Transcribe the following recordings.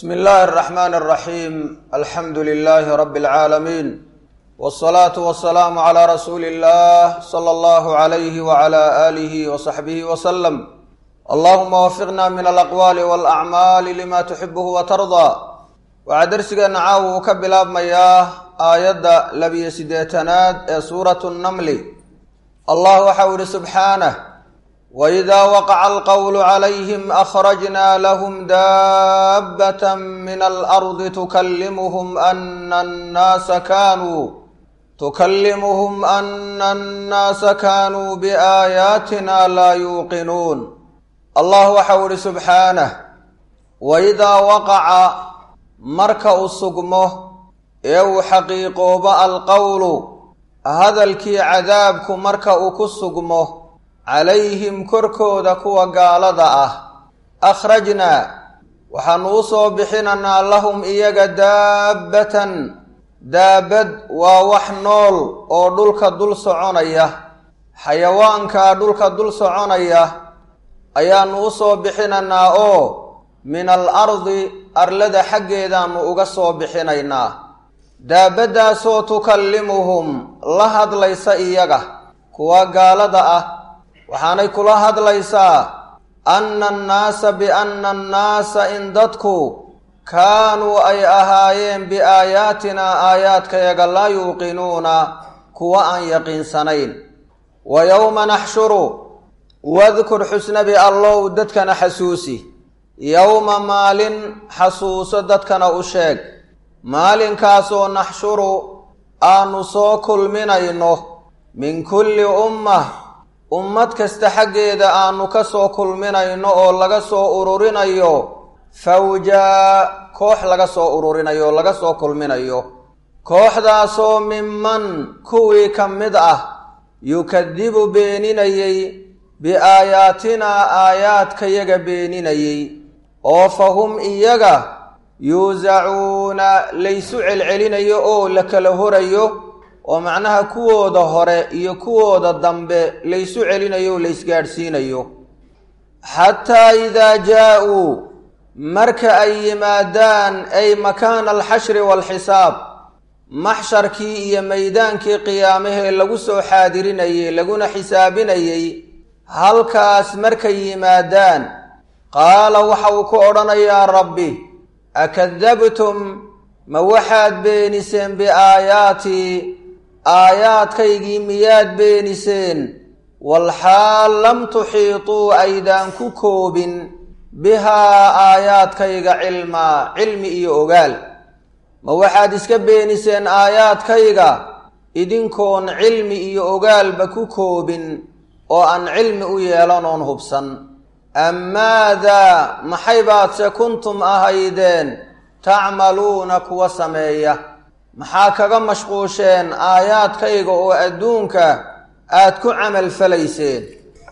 bsmi illaahi اraxmaan اraxiim alxamdu lilaahi rabi اlcaalamiin wاsalaatu wasalaamu calaa rasuuli illah sala allahu alayhi wacala aalihi wasaxbihi wasalam allahuma wafiqna min alaqwaali walacmaali lima tuxibuhu watardaa waxaa dersigeenna caawa uu ka bilaabmayaa aayadda labiyo siddeetanaad ee suuratu nnamli allah waxau ihi subxaanah wإida waqaca alqwl عlayhm أkrajna lahm daabة min alarضi tukalimuhm ana الnaasa kanuu tukalimuhm ana الnaasa kanuu biaayaatina laa yuuqinuun allah waxau ihi subxaanah waidaa waqaca marka uu sugmo ee uu xaqiiqoobo alqowlu hadalkii cadaabku marka uu ku sugmo calayhim korkooda kuwa gaalada ah akhrajnaa waxaanu u soo bixinaynaa lahum iyaga daabbatan daabad waa wax nool oo dhulka dul soconaya xayawaankaa dhulka dul soconaya ayaanu u soo bixinaynaa oo min al ardi arlada xaggeedaanu uga soo bixinaynaa daabaddaasoo tukallimuhum la hadlaysa iyaga kuwa gaalada ah waxaanay kula hadlaysaa anna annaasa bianna annaasa in dadku kaanuu ay ahaayeen biaayaatinaa aayaadkayaga laa yuuqinuuna kuwa aan yaqiinsanayn wa yowma naxshuru wadkur xusnabi allow dadkana xasuusi yowma maalin xasuuso dadkana u sheeg maalinkaasoo naxshuru aanu soo kulminayno min kulli ummah ummad kasta xaggeeda aanu ka soo kulminayno oo laga soo ururinayo fawjaa koox laga soo ururinayo oo laga soo kulminayo kooxdaasoo minman kuwii ka mid ah yukadibu beeninayey biaayaatinaa aayaadkayaga beeninayey oo fa hum iyaga yuusacuuna laysu celcelinayo oo la kala horayo oo macnaha kuwooda hore iyo kuwooda dambe laysu celinayo o laysgaadhsiinayo xataa idaa jaa-uu marka ay yimaadaan ay makaana alxashri waalxisaab maxsharkii iyo maydaankii qiyaamahee lagu soo xaadirinayey laguna xisaabinayey halkaas markay yimaadaan qaala waxa uu ku odhanayaa rabbi akadabtum ma waxaad beeniseen biaayaatii aayaadkaygii miyaad beeniseen walxaal lam tuxiituu aydaan ku koobin bihaa aayaadkayga cilmaa cilmi iyo ogaal ma waxaad iska beeniseen aayaadkayga idinkoon cilmi iyo ogaalba ku koobin oo aan cilmi u yeelan oon hubsan ammaadaa maxay baadse kuntum ahaydeen tacmaluuna kuwa sameeya maxaa kaga mashquusheen aayaadkayga oo adduunka aad ku camal falayseen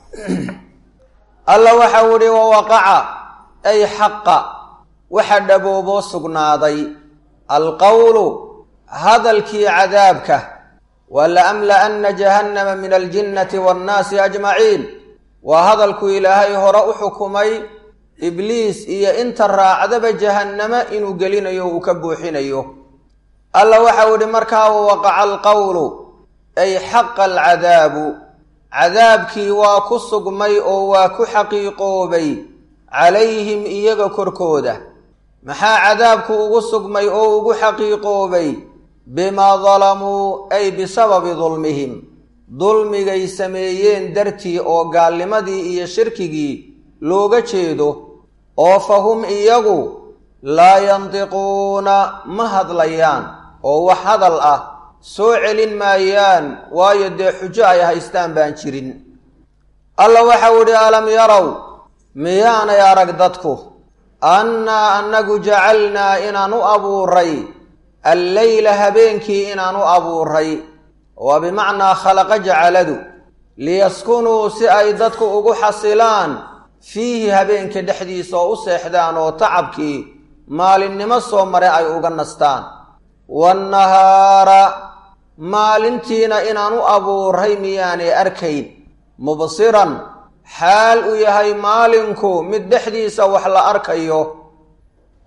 alla waxau idhi wawaqaca ay xaqa waxa dhabooboo sugnaaday alqowlu hadalkii cadaabka wa la amla'anna jahannama min aljinnati waannaasi ajmaciin waa hadalku ilaahay hore u xukumay ibliis iyo inta raacdaba jahannamo inuu gelinayo uu ka buuxinayo alla waxau idhi markaa wawaqaca alqowlu ay xaqa alcadaabu cadaabkii waa ku sugmay oo waa ku xaqiiqoobay calayhim iyaga korkooda maxaa cadaabku ugu sugmay oo ugu xaqiiqoobay bimaa dalamuu ay bisababi dulmihim dulmigay sameeyeen dartii oo gaalnimadii iyo shirkigii looga jeedo oo fa hum iyagu laa yantiquuna ma hadlayaan oo wax hadal ah soo celin maayaan waayo dee xujo ay haystaan baan jirin alla waxau idhi alam yarow miyaanay arag dadku annaa annagu jacalnaa inaan u abuuray alleyla habeenkii inaan u abuuray waa bimacnaa khalaqa jacaladu liyaskunuu si ay dadku ugu xasilaan fiihi habeenka dhexdiisa oo u seexdaan oo tacabkii maalinnimo soo mare ay uga nastaan waannahaara maalintiina inaan u abuuray miyaanay arkayn mubsiran xaal uu yahay maalinku mid dhexdiisa wax la arkayo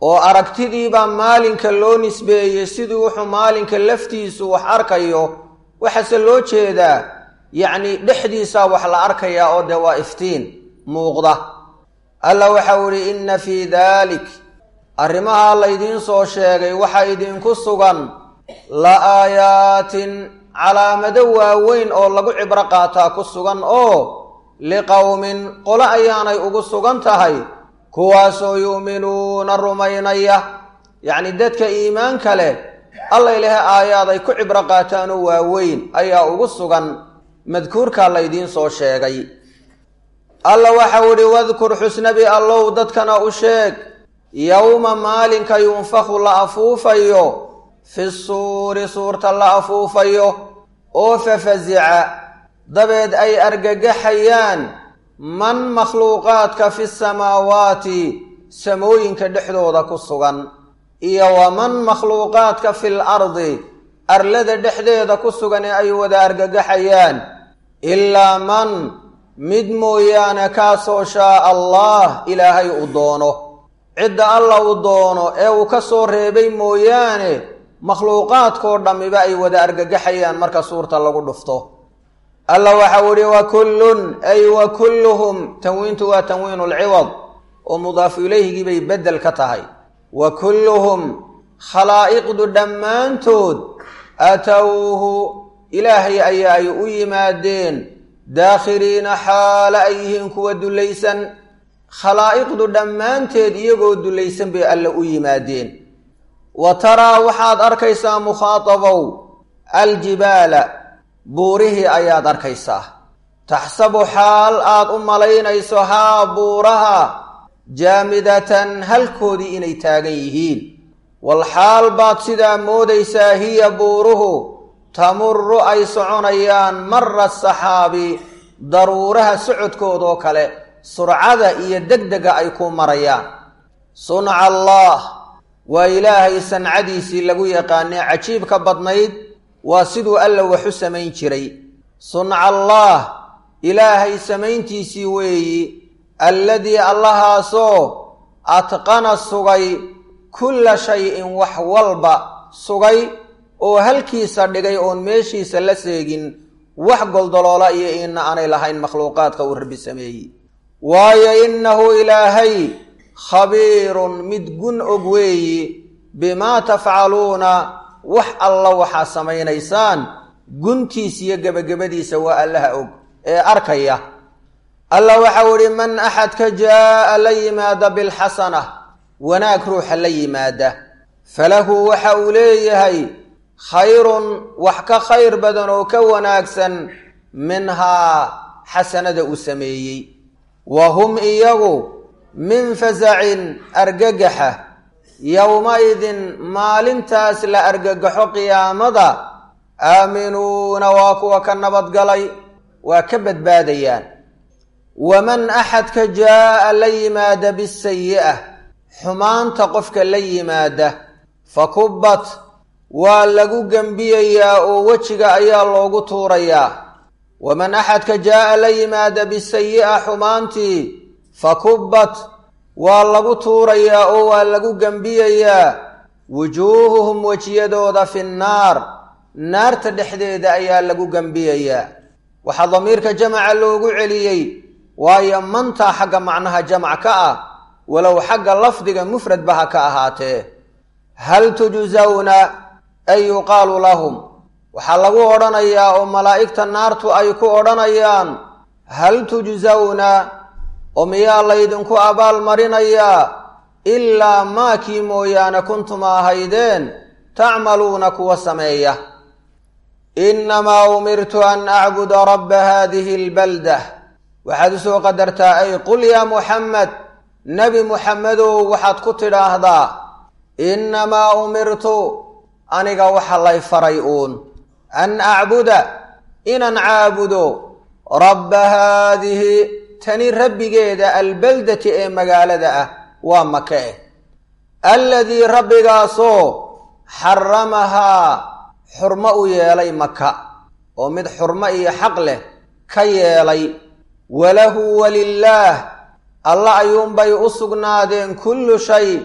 oo aragtidiibaa maalinka loo nisbeeyey sidii wuxuu maalinka laftiisu wax arkayo waxaase loo jeedaa yacni dhexdiisaa wax la arkayaa oo dee waa iftiin muuqda alla waxau idhi inna fii daalik arrimahaa laydiin soo sheegay waxaa idinku sugan la aayaatin calaamado waaweyn oo lagu cibro qaataa ku sugan oo liqowmin qolo ayaanay ugu sugan tahay kuwaasoo yu'minuuna rumaynaya yacni dadka iimaanka leh alla ilaha aayaad ay ku cibro qaataanoo waaweyn ayaa ugu sugan madkuurkaa laydiin soo sheegay alla waxau idhi wadkur xusnabi allow dadkana u sheeg yowma maalinka yunfaku la afuufayo fi suuri suurta la afuufayo oo fafasica dabeed ay argagaxayaan man makhluuqaadka fi samaawaati samooyinka dhexdooda ku sugan iyo waman makhluuqaadka fil ardi arlada dhexdeeda ku sugan ee ay wada argagaxayaan ilaa man mid mooyaane kaasoo shaa allah ilaahay u doono cidda alla uu doono ee uu ka soo reebay mooyaane makhluuqaadkoo dhammiba ay wada argagaxayaan marka suurta lagu dhufto alla waxau idhi wa kullun ay wa kulluhum tanwiintu waa tanwiinu lciwad oo mudaafu ilayhigii bay beddel ka tahay wa kulluhum khalaa'iqdu dhammaantood atowhu ilaahay ayaa ay u yimaadeen daakhiriina xaala ay yihiin kuwa dullaysan khalaa'iqdu dhammaanteed iyagoo dullaysan bay alle u yimaadeen wa taraa waxaad arkaysaa mukhaatabow aljibaala buurihii ayaad arkaysaa taxsabu xaal aad u malaynayso haa buuraha jaamidatan halkoodii inay taagan yihiin wal xaal baad sidaa moodaysaa hiya buuruhu tamuru ay soconayaan mara saxaabi daruuraha socodkoodoo kale surcada iyo degdega ay ku marayaan sunca allah waa ilaahay sancadiisii lagu yaqaanee cajiibka badnayd waa siduu alla waxu samayn jiray sunca allaah ilaahay samayntiisii weeyi alladii allahaasoo atqana sugay kulla shay-in wax walba sugay oo halkiisa dhigay oon meeshiisa la seegin wax goldoloola iyo iina aanay lahayn makhluuqaadka uu rabbi sameeyey waayo innahu ilaahay khabiirun mid gun og weeyi bimaa tafcaluuna wax alla waxaa samaynaysaan guntiis iyo gebagabadiisa waa allaha og ee arkaya alla waxau idhi man axadka jaa'a la yimaada bilxasana wanaag ruuxa la yimaada falahu waxa uu leeyahay khayrun wax ka khayr badan oo ka wanaagsan minhaa xasanada uu sameeyey wa hum iyagu min fasacin argagaxa yowma-idin maalintaas la argagaxo qiyaamada aaminuuna waa kuwa ka nabadgalay waa ka badbaadayaan waman axadka jaa'a la yimaada bisayi'ah xumaanta qofka la yimaada fa kubbat waa lagu gembiyayaa oo wejiga ayaa loogu tuurayaa waman axadka jaa'a la yimaada bisayi'a xumaantii fa kubbat waa lagu tuurayaa oo waa lagu gembiyayaa wujuuhuhum wejiyadooda fi nnaar naarta dhexdeeda ayaa lagu gembiyayaa waxaa damiirka jamaca loogu celiyey waayo mantaa xagga macnaha jamac ka ah walow xagga lafdiga mufradba ha ka ahaatee hal tujsawna ay yuqaalu lahum waxaa lagu odhanayaa oo malaa'igta naartu ay ku odhanayaan hal tujsawna oo miyaa laydinku abaalmarinayaa ilaa maakii mooyaane kuntuma ahaydeen tacmaluuna kuwa sameeya innamaa umirtu an acbuda rabba haadihi albaldah waxaad usoo qadartaa ay qul yaa muxamed nebi muxamedow waxaad ku tidhaahdaa innamaa umirtu aniga waxa lay faray uun an acbuda inaan caabudo rabba haadihi tani rabbigeeda albaldati ee magaalada ah waa maka eh alladii rabbigaasoo xaramahaa xurmo u yeelay maka oo mid xurmo iyo xaq leh ka yeelay walahu walilaah alla ayuunbay u sugnaadeen kullu shay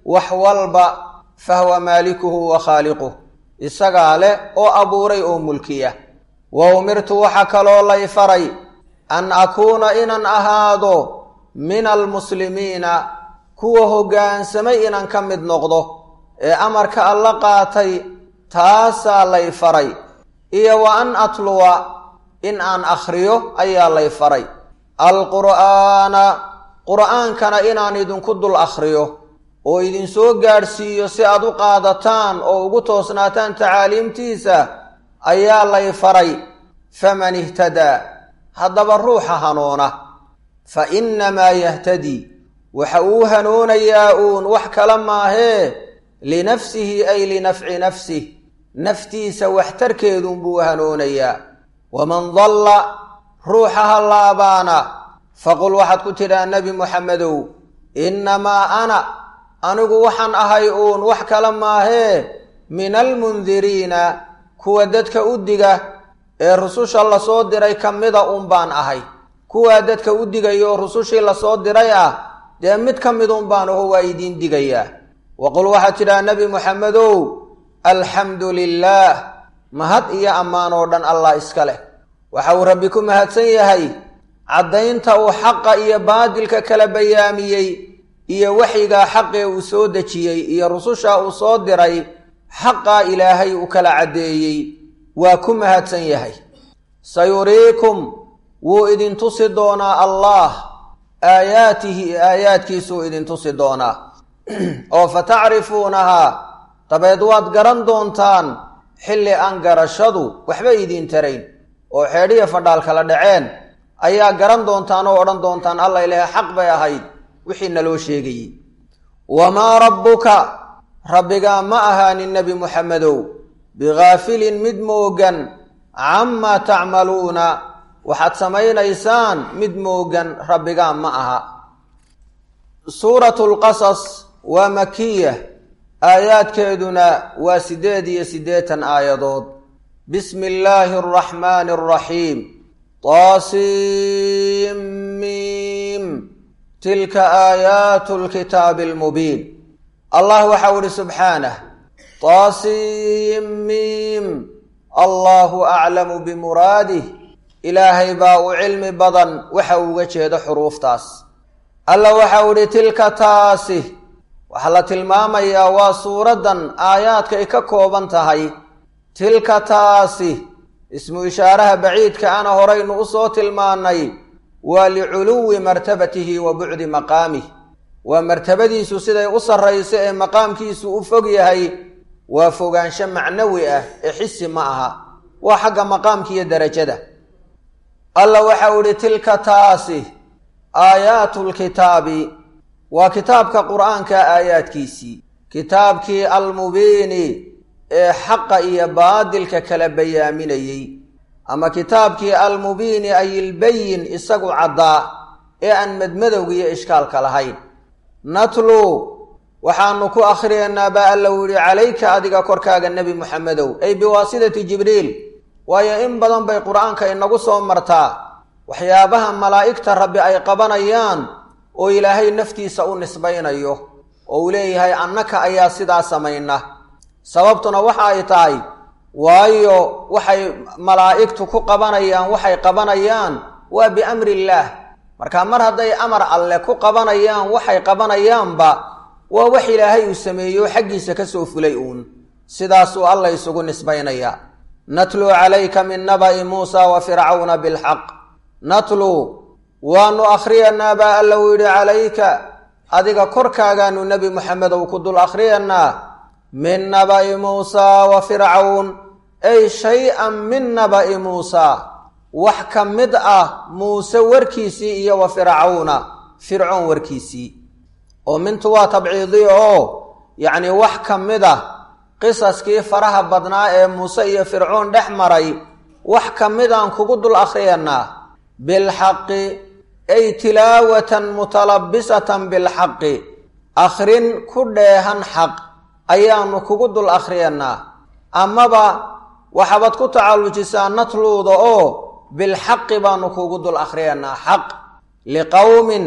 wax walba fahuwa maalikuhu wa khaaliquh isagaa leh oo abuuray oo mulkiya wa umirtu waxa kaloo lay faray an akuuna inaan ahaado min almuslimiina kuwa hoggaansamay inaan ka mid noqdo ee amarka alla qaatay taasaa lay faray iyo wa an atluwa in aan akhriyo ayaa lay faray alqur'aana qur'aankana inaan idinku dul akhriyo oo idinsoo gaadhsiiyo si aad u qaadataan oo ugu toosnaataan tacaaliimtiisa ayaa lay faray faman ihtadaa haddaba ruuxa hanuuna fa innamaa yahtadii waxa uu hanoonayaa uun wax kala maahee linafsihi ay linafci nafsih naftiisa waxtarkeedunbuu hanoonayaa waman dalla ruuxa hallaabaana faqul waxaad ku tidhaa nebi moxamedow innamaa ana anigu waxaan ahay uun wax kala maahee min almundiriina kuwa dadka u diga ee rususha lasoo diray ka mida uun baan ahay kuwaa dadka u digayo rusushii lasoo diray ah dee mid ka midun baan aho waa idiin digayaa waqul waxaad tidhaha nebi moxamedow alxamdu lilaah mahad iyo ammaan oo dhan allah iska leh waxa uu rabbi ku mahadsan yahay caddaynta uu xaqa iyo baadilka kala bayaamiyey iyo waxyigaa xaqee uu soo dejiyey iyo rususha uu soo diray xaqaa ilaahay uu kala caddeeyey waa ku mahadsan yahay sayuriikum wuu idin tusi doonaa allaah aayaatihi aayaadkiisuu idin tusi doonaa oo fa tacrifuunahaa dabeed waad garan doontaan xilli aan garashadu waxba idiin tarayn oo xeedhiya fadhaal kala dhaceen ayaa garan doontaan oo odhan doontaan alla ilaahay xaq bay ahayd wixii naloo sheegayey wamaa rabbuka rabbigaa ma ahaanin nebi muxamedow bikaafilin mid moogan camaa tacmaluuna waxaad samaynaysaan mid moogan rabbigaa ma aha suuratu lqasas waa makiya aayaadkeeduna waa siddeed iyo siddeetan aayadood bismi illaahi araxmaani araxiim taasiimiim tilka aayaatu lkitaabi almubiin allah waxau ihi subxaanah taasiimiim allahu aclamu bimuraadih ilaahay baa u cilmi badan waxa uu uga jeedo xuruuftaas alla waxau idhi tilka taasi waxaa la tilmaamayaa waa suuraddan aayaadkay ka kooban tahay tilka taasi ismu ishaaraha baciidka ana horaynu u soo tilmaannay waa liculuwi martabatihi wa bucdi maqaamih waa martabadiisu siday u sarrayso ee maqaamkiisu u fog yahay waa fogaansho macnawi ah ee xisi ma aha waa xagga maqaamka iyo derajada alla waxau idhi tilka taasi aayaatu lkitaabi waa kitaabka qur'aanka aayaadkiisii kitaabkii almubiini ee xaqa iyo baadilka kala bayaaminayey ama kitaabkii almubiini ay ilbayin isagu caddaa ee aan madmadowga iyo ishkaalka lahayn natluu waxaanu ku akhriyaynaa baa alla u yihi calayka adiga korkaaga nebi muxamedow ay biwaasidati jibriil waayo in badan bay qur-aanka inagu soo martaa waxyaabaha malaa'igta rabbi ay qabanayaan oo ilaahay naftiisa u nisbaynayo oo uu leeyahay annaka ayaa sidaa samayna sababtuna waxa ay tahay waayo waxay malaa'igtu ku qabanayaan waxay qabanayaan waa biamri illaah marka mar hadday amar alle ku qabanayaan waxay qabanayaanba waa wax ilaahay uu sameeyo xaggiisa ka soo fulay uun sidaasuu alla isugu nisbaynayaa natluu calayka min naba'i muusa wa fircawna bilxaq natluu waanu akhriyanaa baa alla uu yidhi calayka adiga korkaagaanu nebi moxamedow ku dul akhriyanaa min naba'i muusaa wa fircawn ay shay-an min naba'i muusaa wax ka mid ah muuse warkiisii iyo wa fircawna fircoon warkiisii oo mintu waa tabciidi oo yacni wax ka mid ah qisaskii faraha badnaa ee muuse iyo fircoon dhex maray wax ka midaan kugu dul akhriyanaa bilxaqi ay tilaawatan mutalabisatan bilxaqi akhrin ku dheehan xaq ayaanu kugu dul akhriyanaa amaba waxaabad ku tacallujisaa natluuda oo bilxaqi baanu kugu dul akhriyanaa xaq liqowmin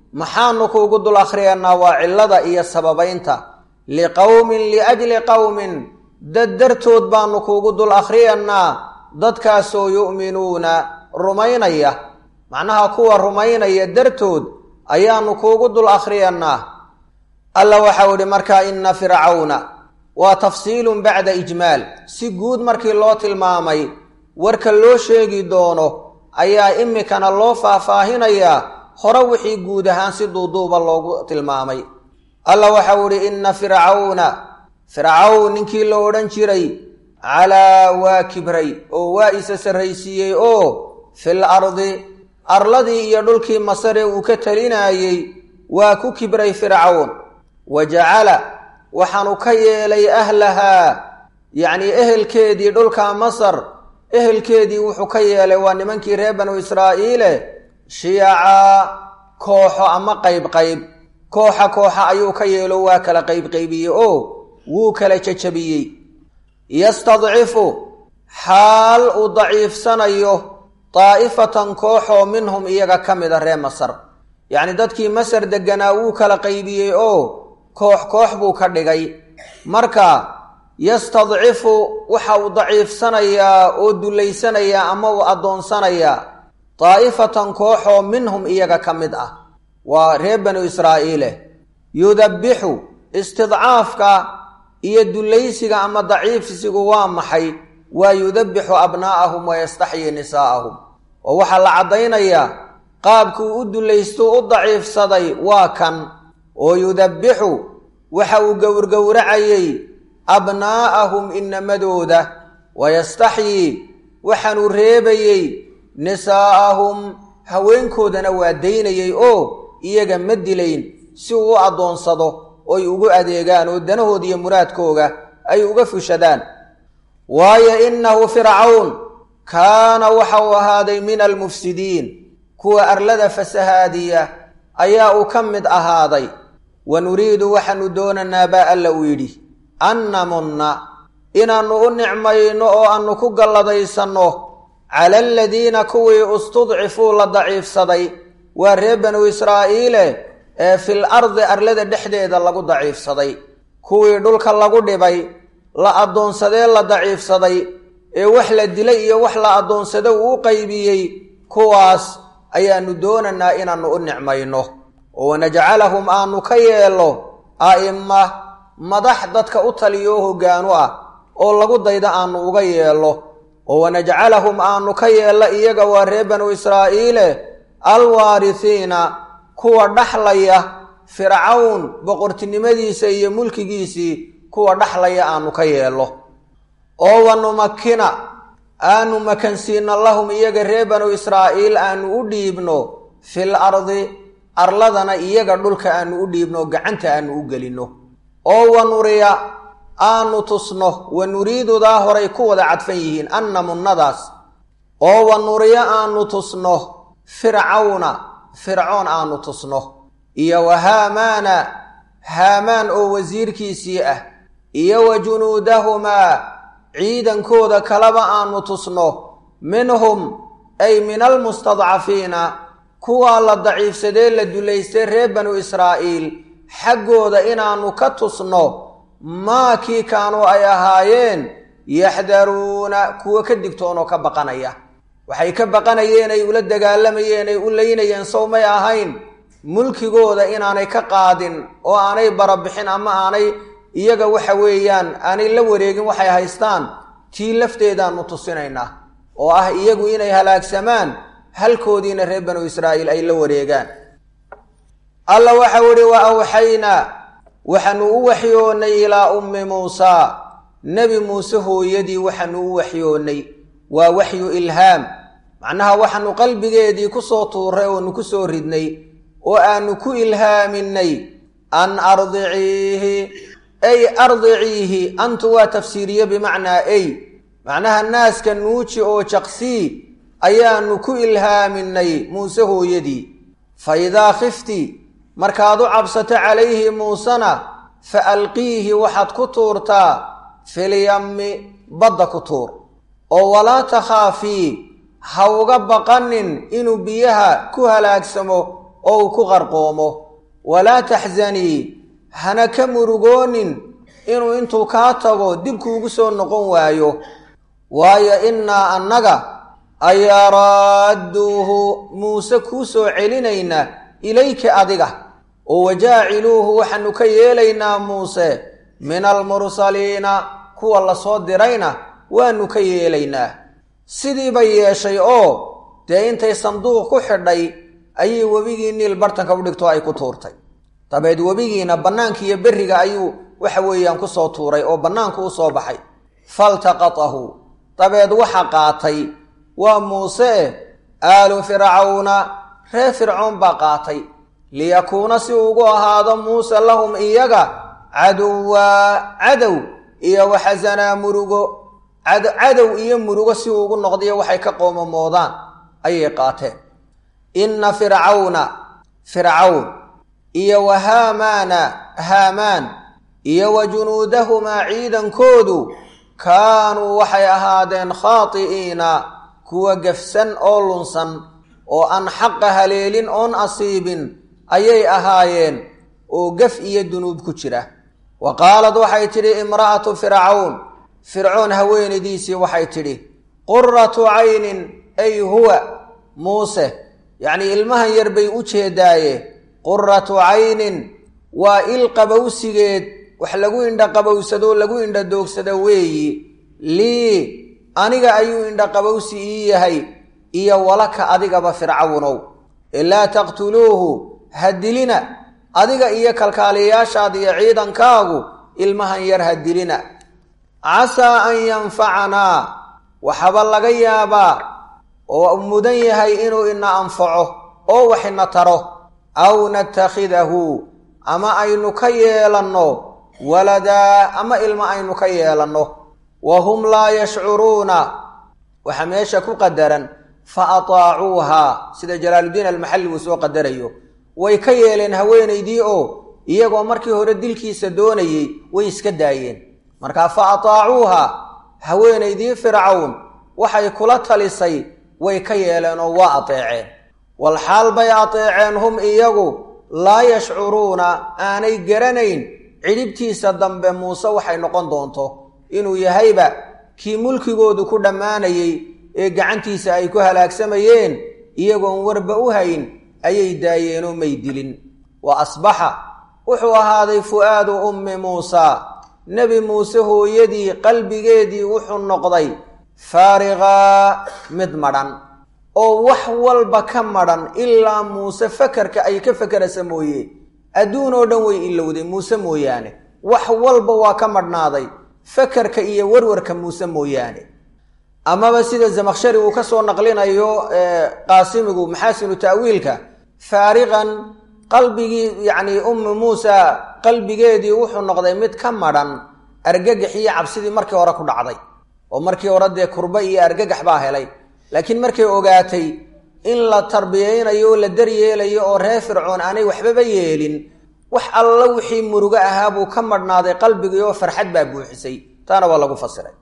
maxaanu kuugu dul akhriyanaa waa cillada iyo sababaynta liqowmin liajli qowmin dad dartood baanu kuugu dul akhriyannaa dadkaasoo yu'minuuna rumaynaya macnaha kuwa rumaynaya dartood ayaanu kuugu dul akhriyannaa alla waxau idhi markaa inna fircawna waa tafsiilun bacda ijmaal si guud markii loo tilmaamay warka loo sheegi doono ayaa imikana loo faahfaahinayaa hore wixii guud ahaan si duuduuba loogu tilmaamay alla waxau idhi inna fircawna fircawn ninkii la odhan jiray calaa waa kibray oo waa isa sarraysiiyey oo fil ardi arladii iyo dhulkii masare uu ka talinaayey waa ku kibray fircawn wa jacala waxaanu ka yeelay ahlahaa yacnii ehelkeedii dhulka masar ehelkeedii wuxuu ka yeelay waa nimankii reer banu israa'iile shiyacaa kooxo ama qayb qayb kooxa kooxa ayuu ka yeelo waa kala qaybqaybiyey oo wuu kala jajabiyey yastadcifu xaal uu daciifsanayo daa'ifatan kooxoo minhum iyaga ka mida reer masar yacni dadkii masar degganaa wuu kala qaybiyey oo koox koox buu ka dhigay marka yastadcifu waxa uu daciifsanayaa oo dullaysanayaa ama uu addoonsanayaa daa'ifatan kooxoo minhum iyaga ka mid ah waa reer banu israa'iile yudabbixu istidcaafka iyo dullaysiga ama daciifsigu waa maxay waa yudabbixu abnaa'ahum wa yastaxyii nisaa'ahum oo waxaa la caddaynayaa qaabkuu u dullaystu u daciifsaday waa kan oo yudabbixu waxa uu gowrgowracayey abnaa'ahum inamadooda wa yastaxyii waxaanuu reebayey nisaa'ahum haweenkoodana waa daynayey oo iyaga ma dilayn si uu u addoonsado oy ugu adeegaan oo danahooda iyo muraadkooga ay uga fushadaan waayo innahu fircawn kaana waxa uu ahaaday min almufsidiin kuwa arlada fasahaadiya ayaa uu ka mid ahaaday wa nuriidu waxaanu doonanaa baa alla uu yidhi an namunna inaannu u nicmayno oo aannu ku galladaysanno cala aladiina kuwii istudcifuu la daciifsaday waa reer banu israa'iile ee fil ardi arlada dhexdeeda lagu daciifsaday kuwii dhulka lagu dhibay la addoonsadee la daciifsaday ee wax la dilay iyo wax la addoonsado uu u qaybiyey kuwaas ayaannu doonanaa inaannu u nicmayno oo wanajcalahum aanu ka yeello a'imma madax dadka u taliyo oo hoggaanu ah oo lagu dayda aanu uga yeello oo wanajcalahum aanu ka yeello iyaga waa reer banu israa'iile alwaarisiina kuwa dhaxlaya fircawn boqortinimadiisa iyo mulkigiisii kuwa dhaxlaya aanu ka yeello oo wanumakina aanu makansiino lahum iyaga reer banu israa'iil aanu u dhiibno fil ardi arladana iyaga dhulka aanu u dhiibno gacanta aanu u gelinno oo wanuriya aanu tusno wa nuriidudaa horay ku wada cadfan yihiin anna munnadaas oo wanuriya aanu tusno fircawna fircoon aanu tusno iyo wa haamaana haamaan oo wasiirkiisii ah iyo wa junuudahumaa ciidankooda kaleba aanu tusno minhum ay min almustadcafiina kuwaa la daciifsadee la dulaystay reer banu israa'iil xaggooda inaannu ka tusno maa kii kaanuu ay ahaayeen yaxdaruuna kuwa ka digtoonoo ka baqanaya waxay ka baqanayeen ay ula dagaalamayeen ay u laynayeen sow may ahayn mulkigooda inaanay ka qaadin oo aanay barabixin ama aanay iyaga waxa weeyaan aanay la wareegin waxay haystaan tii lafteedaannu tusinaynaa oo ah iyagu inay halaagsamaan halkoodiina reer banu israa'iil ay la wareegaan alla waxau idhi wa awxaynaa waxaanu u waxyoonnay ilaa ummi muusaa nebi muuse hooyadii waxaanu u waxyoonnay waa waxyu ilhaam macnaha waxaanu qalbigeedii ku soo tuuray oonu ku soo ridnay oo aanu ku ilhaaminay an ardiciihi ay ardiciihi antu waa tafsiiriye bimacnaa ay macnaha naaska nuuji oo jaqsii ayaanu ku ilhaaminay muuse hooyadii fa idaa khifti markaad u cabsato calayhi muusena fa alqiihi waxaad ku tuurtaa filyammi badda ku tuur oo walaa takhaafii ha uga baqanin inuu biyaha ku halaagsamo oo uu ku qarqoomo walaa taxzanii hana ka murugoonin inuu intuu kaa tago dibkuugu soo noqon waayo waayo innaa annaga ayaa raadduuhu muuse kuu soo celinaynaa ilayka adiga oo wajaaciluuhu waxaanu ka yeelaynaa muuse min almursaliina kuwa lasoo dirayna waanu ka yeelaynaa sidii bay yeeshay oo dee intay sanduuq ku xidhay ayay webigii niil bartanka u dhigto ay ku tuurtay dabeed webigiina bannaanka iyo berriga ayuu waxa weeyaan ku soo tuuray oo bannaanku u soo baxay faltaqatahu dabeed waxa qaatay waa muuse eh aalu fircawna reer fircoon baa qaatay liyakuuna si ugu ahaado muuse lahum iyaga caduwaa cadow iyo waxasanaa murugo cadow iyo murugo si uu ugu noqdiyo waxay ka qoomamoodaan ayay qaateen inna fircawna fircawn iyo wa haamaana haamaan iyo wa junuudahumaa ciidankoodu kaanuu waxay ahaadeen khaati'iina kuwa gafsan oo lunsan oo aan xaqa haleelin oon asiibin ayay ahaayeen oo gaf iyo dunuub ku jira wa qaalad waxay tidhi imra'atu fircawn fircoon haweenaydiisii waxay tidhi quratu caynin ay huwa muuse yacnii ilmahan yar bay u jeedaaye quratu caynin waa il qabowsigeed wax lagu indha qabowsadoo lagu indha doogsado weeyi lii aniga ayuu indha qabowsi ii yahay iyo walaka adigaba fircawnow ilaa taqtuluuhu ha dilina adiga iyo kalkaaliyayaashaada iyo ciidankaagu ilmahan yar ha dilina casaa an yanfacanaa waxaba laga yaabaa oo mudan yahay inuu ina anfaco oo wax ina taro aw natakhidahu ama aynu ka yeelanno waladaa ama ilmo aynu ka yeelanno wa hum laa yashcuruuna waxaa meesha ku qadaran fa ataacuuhaa sida jalaaluddiin almaxalli uu soo qadarayo way ka yeeleen haweenaydii oo iyagoo markii hore dilkiisa doonayey way iska daayeen markaa fa ataacuuhaa haweenaydii fircawn waxay kula talisay way ka yeeleen oo waa ateeceen wal xaal bay ateeceen hum iyagu laa yashcuruuna aanay garanayn cidhibtiisa dambe muuse waxay noqon doonto inuu yahayba kii mulkigoodu ku dhammaanayey ee gacantiisa ay ku halaagsamayeen iyagoon warba u hayn ayay daayeenoo may dilin wa asbaxa wuxuu ahaaday fu'aadu ummi muusaa nebi muuse hooyadii qalbigeedii wuxuu noqday faariqaa mid madhan oo wax walba ka madhan ilaa muuse fakarka ay ka fakerasa mooye adduun oo dhan way ilowday muuse mooyaane wax walba waa ka madhnaaday fakarka iyo warwarka muuse mooyaane amaba sida zamakhshari uu ka soo naqlinayo qaasimigu maxaasinu ta'wiilka faariqan qalbigii yacnii ummi muusa qalbigeedii wuxuu noqday mid ka madhan argagax iyo cabsidii markii hore ku dhacday oo markii hore dee kurba iyo argagax baa helay laakiin markay ogaatay in la tarbiyaynayo oo la daryeelayo oo reer fircoon aanay waxbaba yeelin wax alla wixii murugo ahaa buu ka madhnaaday qalbigii oo farxad baa buuxisay taana waa lagu fasiray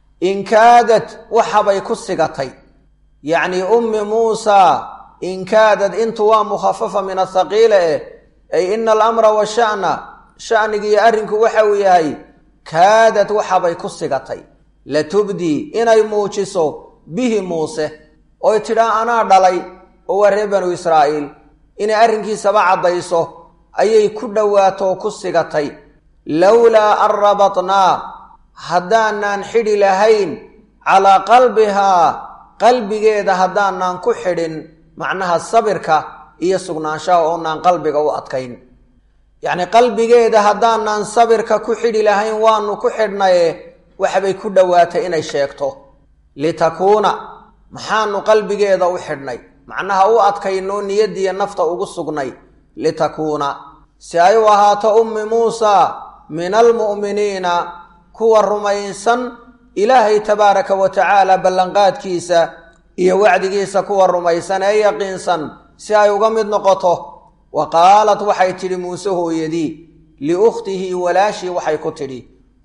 inkaadat waxabay ku sigatay yacnii ummi muusaa inkaadad intu waa mukhafafa min athaqiila eh ay ina alamra washa'na sha'nigiiyo arrinku waxa uu yahay kaadad waxabay ku sigatay latubdii inay muujiso bihi muuse oy tidhaa anaa dhalay oo waa reer banu israa'iil inay arrinkiisaba caddayso ayay ku dhowaato oo ku sigatay lowlaa an rabatnaa haddaanaan xidhi lahayn calaa qalbihaa qalbigeeda haddaanaan ku xidhin macnaha sabirka iyo sugnaanshaha oonaan qalbiga u adkayn yacnii qalbigeeda haddaanaan sabirka ku xidhi lahayn waanu ku xidhnaye waxbay ku dhowaatay inay sheegto litakuuna maxaanu qalbigeeda u xidhnay macnaha u adkaynoo niyadiya nafta ugu sugnay litakuuna si ay u ahaato ummi muusaa min almu'miniina kuwa rumaysan ilaahay tabaaraka wa tacaala ballanqaadkiisa iyo wacdigiisa kuwa rumaysan ee yaqiinsan si ay uga mid noqoto wa qaalat waxay tidhi muuse hooyadii liukhtihi walaashii waxay ku tidhi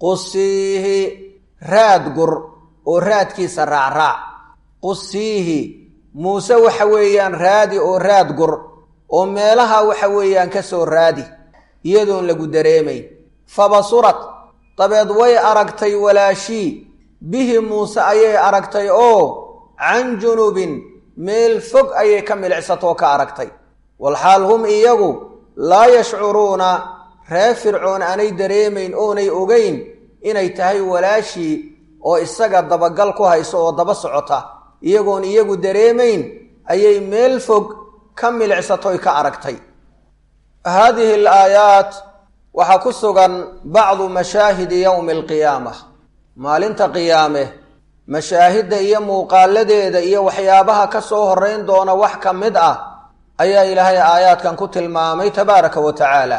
qusiihi raad gur oo raadkiisa raacraac qusiihi muuse waxa weeyaan raadi oo raad gur oo meelaha waxa weeyaan ka soo raadi iyadoon lagu dareemayn fabasurat dabeed way aragtay walaashii bihi muuse ayay aragtay oo can junubin meel fog ayay ka milicsatoo ka aragtay walxaal hum iyagu laa yashcuruuna reer fircoon aanay dareemayn oonay ogeyn inay tahay walaashii oo isaga dabagal ku hayso oo daba socota iyagoon iyagu dareemayn ayay meel fog ka milicsatoy ka aragtay haadihi alaayaat waxaa ku sugan bacdu mashaahidi yowmi alqiyaama maalinta qiyaame mashaahidda iyo muuqaaladeeda iyo waxyaabaha ka soo horrayn doona wax ka mid ah ayaa ilaahay aayaadkan ku tilmaamay tabaaraka wa tacaala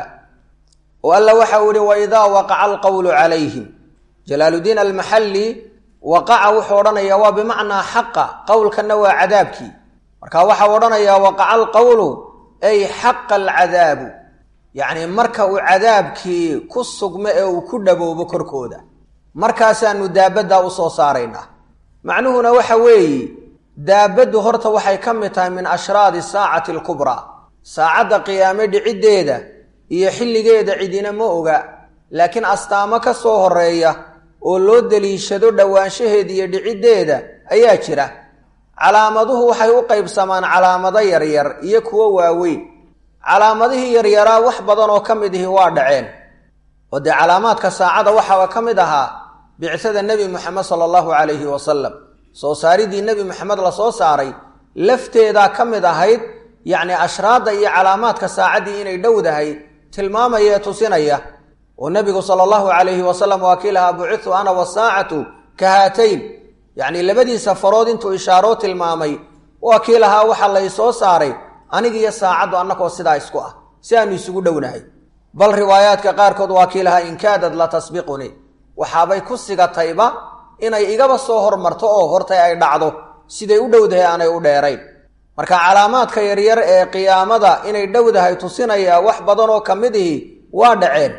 oo alla waxau ihi waidaa waqaca alqowlu calayhim jalaaludiin almaxalli waqaca wuxuu odhanayaa waa bimacnaa xaqa qowlkanna waa cadaabkii marka waxau odhanayaa waqaca alqowlu ay xaqa alcadaabu yacni marka uu cadaabkii ku sugmo ee uu ku dhaboobo korkooda markaasaanu daabaddaa u soo saaraynaa macnuhuna waxa weeye daabaddu horta waxay ka mid tahay min ashraadi saacati alkubraa saacadda qiyaame dhiciddeeda iyo xilligeeda cidina ma oga laakiin astaamo ka soo horreeya oo loo deliishado dhowaanshaheeda iyo dhiciddeeda ayaa jira calaamaduhu waxay u qaybsamaan calaamado yaryar iyo kuwo waaweyn calaamadihii yaryaraa wax badan oo ka mid ihi waa dhaceen oo dee calaamaadka saacada waxaaba ka mid ahaa bicsada nebi moxamed sala allahu calayhi wasalam soo saaridii nebi moxamed la soo saaray lafteedaa ka mid ahayd yacni ashraadda iyo calaamaadka saacaddii inay dhowdahay tilmaamaya ee tusinaya oo nebigu sala allahu calayhi wasalam waa kii lahaa bucitu ana wasaacatu ka haatayn yacni labadiisa farood intuu ishaaroo tilmaamay waa kii lahaa waxa lay soo saaray anigiyo saacaddu annakoo sidaa isku ah si aanu isugu dhownahay bal riwaayaadka qaarkood waa kii lahaa inkaadad la tasbiqunii waxaabay ku sigatayba inay igaba soo hormarto oo hortay ay dhacdo siday u dhowdahay aanay u dheerayn marka calaamaadka yaryar ee qiyaamada inay dhowdahay tusinaya wax badan oo ka mid ihi waa dhaceen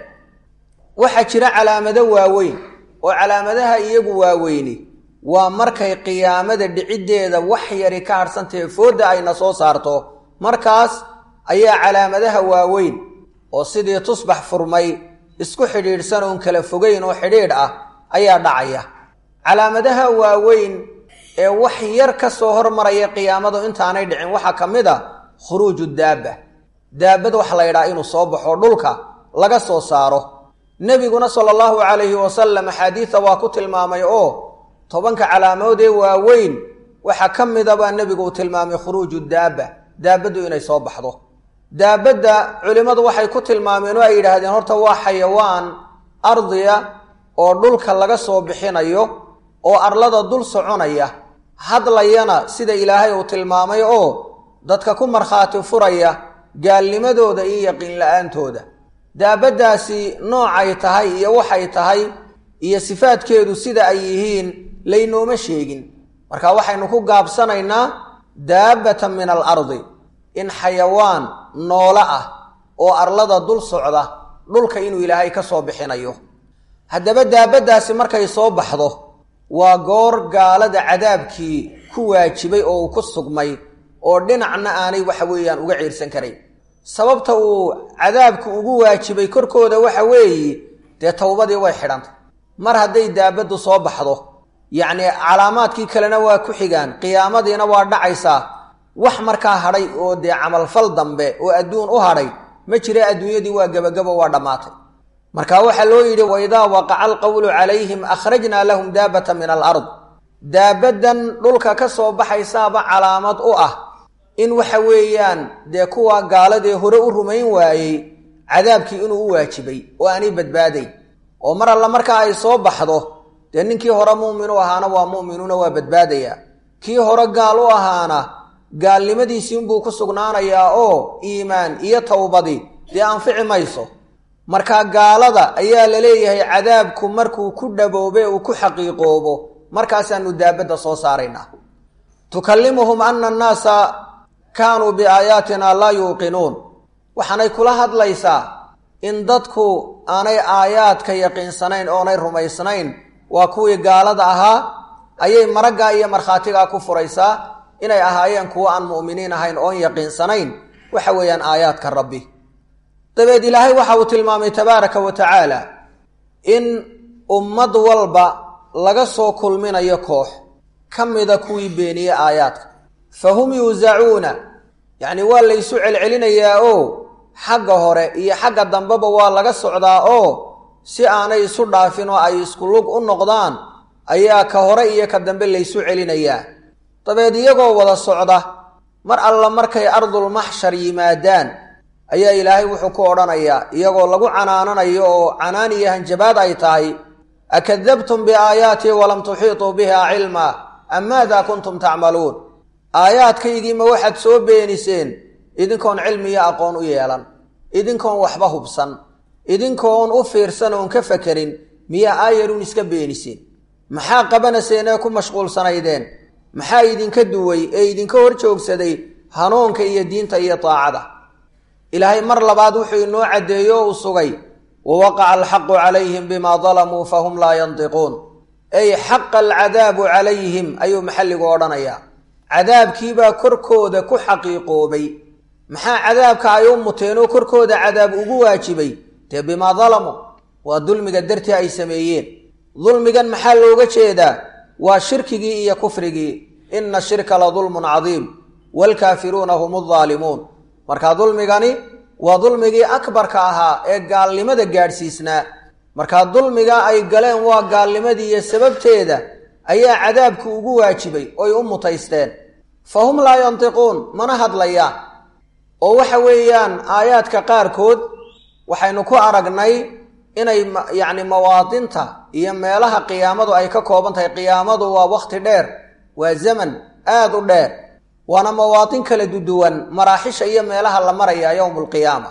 waxaa jira calaamado waaweyn oo calaamadaha iyagu waaweyni waa markay qiyaamada dhiciddeeda wax yari ka hadhsantahe foodda ayna soo saarto markaas ayaa calaamadaha waaweyn oo sidii tusbax furmay isku xidhiidhsan oon kala fogeyn oo xidhiidh ah ayaa dhacaya calaamadaha waaweyn ee wax yar ka soo hormaraya qiyaamadu intaanay dhicin waxaa ka mid a khuruuju daabba daabad waxa la yidhaha inuu soo baxo dhulka laga soo saaro nebiguna sala allahu calayhi wasalam axaadiida waa ku tilmaamay oo tobanka calaamood ee waaweyn waxaa ka mida baa nebigu uu tilmaamay khuruuju daabba daabaddu inay soo baxdo daabadda culimmadu waxay ku tilmaameen oo ay yidhaahdeen horta waa xayawaan ardiya oo dhulka laga soo bixinayo oo arlada dul soconaya hadlayana sida ilaahay uu tilmaamay oo dadka ku markhaati furaya gaalnimadooda iyo yaqiin la-aantooda daabaddaasi noocay tahay iyo waxay tahay iyo sifaadkeedu sida ay yihiin laynooma sheegin marka waxaynu ku gaabsanaynaa daabbatan min al ardi in xayawaan noolo ah oo arlada dul socda dhulka inuu ilaahay ka soo bixinayo haddaba daabaddaasi markay soo baxdo waa goor gaalada cadaabkii ku waajibay oo uu ku sugmay oo dhinacna aanay waxa weeyaan uga ciirsan karayn sababta uu cadaabku ugu waajibay korkooda waxa weeye dee towbadii way xidhantay mar hadday daabaddu soo baxdo yacnii calaamaadkii kalena waa ku xigaan qiyaamadiina waa dhacaysaa wax markaa hadhay oo dee camalfal dambe oo adduun u hadhay ma jira adduunyadii waa gebagabo waa dhammaatay marka waxaa loo yidhi waidaa waqaca alqowlu calayhim akhrajnaa lahum daabata min alard daabaddan dhulka ka soo baxaysaaba calaamad u ah in waxa weeyaan dee kuwa gaaladee hore u rumayn waayey cadaabkii inuu u waajibay oo aanay badbaadayn oo mar alla markaa ay soo baxdo dee ninkii hore muumin u ahaana waa mu'minuuna waa badbaadayaa kii hore gaal u ahaana gaalnimadiisii unbuu ku sugnaanayaa oo iimaan iyo towbadi dee anfici mayso marka gaalada ayaa la leeyahay cadaabku markuu ku dhaboobe uu ku xaqiiqoobo markaasaanu daabadda soo saaraynaa tukallimuhum ana annaasa kaanuu biaayaatina laa yuuqinuun waxaanay kula hadlaysaa in dadku aanay aayaadka yaqiinsanayn oonay rumaysnayn waa kuwii gaalada ahaa ayay maraggaa iyo markhaatigaa ku furaysaa inay ahaayeen kuwo aan mu'miniin ahayn oon yaqiinsanayn waxa weeyaan aayaadka rabbi dabeed ilaahay waxa uu tilmaamay tabaaraka wa tacaala in ummad walba laga soo kulminayo koox ka mida kuwii beeniyey aayaadka fa hum yuusacuuna yacni waa laysu celcelinayaa oo xagga hore iyo xagga dambeba waa laga socdaa oo si aanay isu dhaafin oo ay isku lug u noqdaan ayaa ka hore iyo ka dambe laysu celinayaa dabeed iyagoo wada socda mar alla markay ardulmaxshar yimaadaan ayaa ilaahay wuxuu ku odhanayaa iyagoo lagu canaananayo oo canaan iyo hanjabaad ay tahay akadabtum biaayaatii walam tuxiituu biha cilmaa am maada kuntum tacmaluun aayaadkaygiima waxaad soo beeniseen idinkoon cilmi iyo aqoon u yeelan idinkoon waxba hubsan idinkoon u fiirsan oon ka fakerin miyaa aayaruun iska beeniseen maxaa qabanaseen ee ku mashquulsanaydeen maxaa idinka duway ee idinka hor joogsaday hanuunka iyo diinta iyo daacada ilaahay mar labaad wuxuu inoo caddeeyo o uu sugay wawaqaca alxaqu calayhim bimaa dalamuu fahum laa yantiquun ay xaqa alcadaabu calayhim ayuu maxalligu odhanayaa cadaabkiibaa korkooda ku xaqiiqoobay maxaa cadaabka ay u muteen oo korkooda cadaab ugu waajibay dee bimaa dalamuu waa dulmiga dartii ay sameeyeen dulmigan maxaa looga jeedaa waa shirkigii iyo kufrigii ina shirka la dulmun cadiim waalkaafiruuna hum aldaalimuun marka dulmigani waa dulmigii akbarka ahaa ee gaalnimada gaadhsiisnaa markaa dulmiga ay galeen waa gaalnimadii iyo sababteeda ayaa cadaabku ugu waajibay oy u mutaysteen fa hum laa yantiquun mana hadlayaan oo waxa weeyaan aayaadka qaarkood waxaynu ku aragnay inay yacni mawaadinta iyo meelaha qiyaamadu ay ka kooban tahay qiyaamadu waa wakhti dheer waa zaman aada u dheer waana mawaadin kala duduwan maraaxisha iyo meelaha la maraya yowmu alqiyaama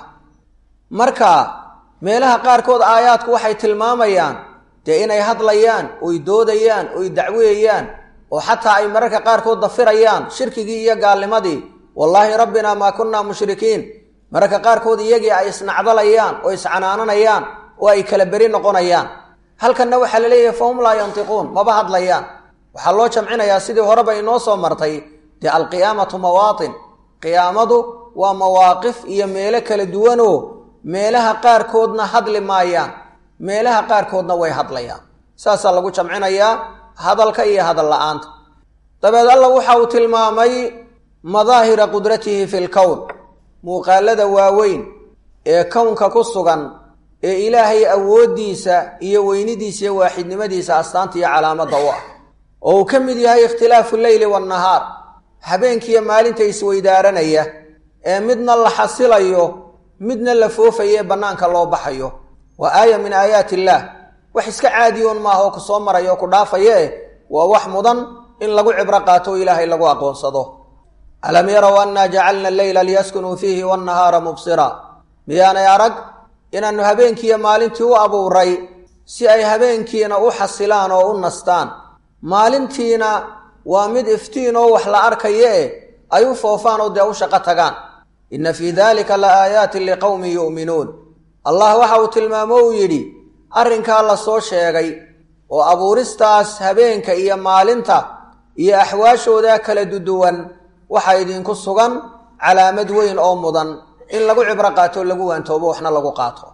marka meelaha qaarkood aayaadku waxay tilmaamayaan dee inay hadlayaan oy doodayaan oy dacweeyaan oo xataa ay mararka qaarkood dafirayaan shirkigii iyo gaalnimadii wallaahi rabbinaa maa kunnaa mushrikiin mararka qaarkood iyagii ay isnacdalayaan oo iscanaananayaan oo ay kala beri noqonayaan halkanna waxaa la leeyahay fahum laa yantiquun maba hadlayaan waxaa loo jamcinayaa sidii horeba inoo soo martay dee alqiyaamatu mawaatin qiyaamadu waa mawaaqif iyo meelo kala duwanoo meelaha qaarkoodna hadli maayaan meelaha qaarkoodna way hadlayaan saasaa lagu jamcinayaa hadalka iyo hadal la-aanta dabeed alla waxa uu tilmaamay madaahira qudratihi fi lkown muuqaalada waaweyn ee kownka ku sugan ee ilaahay awooddiisa iyo weynidiisa iyo waaxidnimadiisa astaanta iyo calaamadda u ah oo uu ka mid yahay ikhtilaafu leyli waannahaar habeenkiiyo maalinta isweydaaranaya ee midna la xasilayo midna la foofayo ee bannaanka loo baxayo waa aaya min aayaati illaah wax iska caadiyoon maaha oo ku soo maraya oo ku dhaafaye waa wax mudan in lagu cibro qaato oo ilaahay lagu aqoonsado alam yarow annaa jacalna alleyla liyaskunuu fiihi wannahaara mubsira miyaanay arag inaannu habeenkiiyo maalintii u abuuray si ay habeenkiina u xasilaan oo u nastaan maalintiina waa mid iftiin oo wax la arkaye e ay u foofaan oo dee u shaqo tagaan inna fii daalika la aayaatin liqowmin yu'minuun allah waxa uu tilmaamo uu yidhi arrinkaa la soo sheegay oo abuuristaas habeenka iyo maalinta iyo axwaashooda kala duduwan waxaa idinku sugan calaamad weyn oo mudan in lagu cibro qaato o lagu waantoobo waxna lagu qaato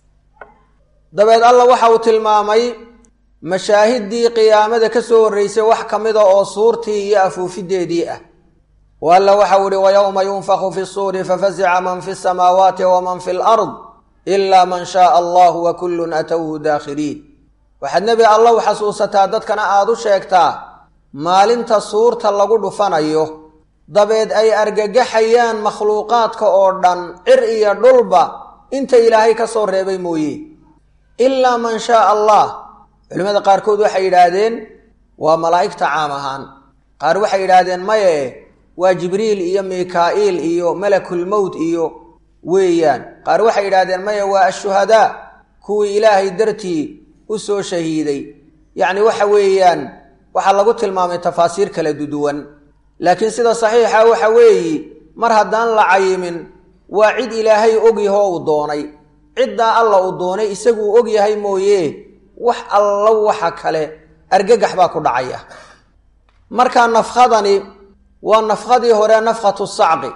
dabeed alla waxa uu tilmaamay mashaahiddii qiyaamada ka soo horraysay wax ka mida oo suurtii iyo afuufideedii ah o alla waxau ihi wayowma yunfaku fi suuri fafazica man fi samaawaati waman fi lard ilaa man shaaa allahu wa kullun atowhu daakhiliin waxaad nebi allow xasuusataa dadkana aada u sheegtaa maalinta suurta lagu dhufanayo dabeed ay argagaxayaan makhluuqaadka oo dhan cir iyo dhulba inta ilaahay ka soo reebay mooye ilaa man shaaa allah culimmada qaarkood waxay yidhaahdeen waa malaa'igta caam ahaan qaar waxay yidhaahdeen maye waa jibriil iyo mikaa'iil iyo malakulmowt iyo weeyaan qaar waxay yidhaahdeen maya waa ashuhadaa kuwii ilaahay dartii u soo shahiiday yacni waxa weeyaan waxaa lagu tilmaamay tafaasiir kala duduwan laakiin sida saxiixa waxa weeyi mar haddaan la cayimin waa cid ilaahay ogyahoo uu doonay ciddaa alla uu doonay isaguu ogyahay mooye wax allo waxa kale argagax baa ku dhacaya marka nafkhadani waa nafkhadii hore nafkhatu sacqi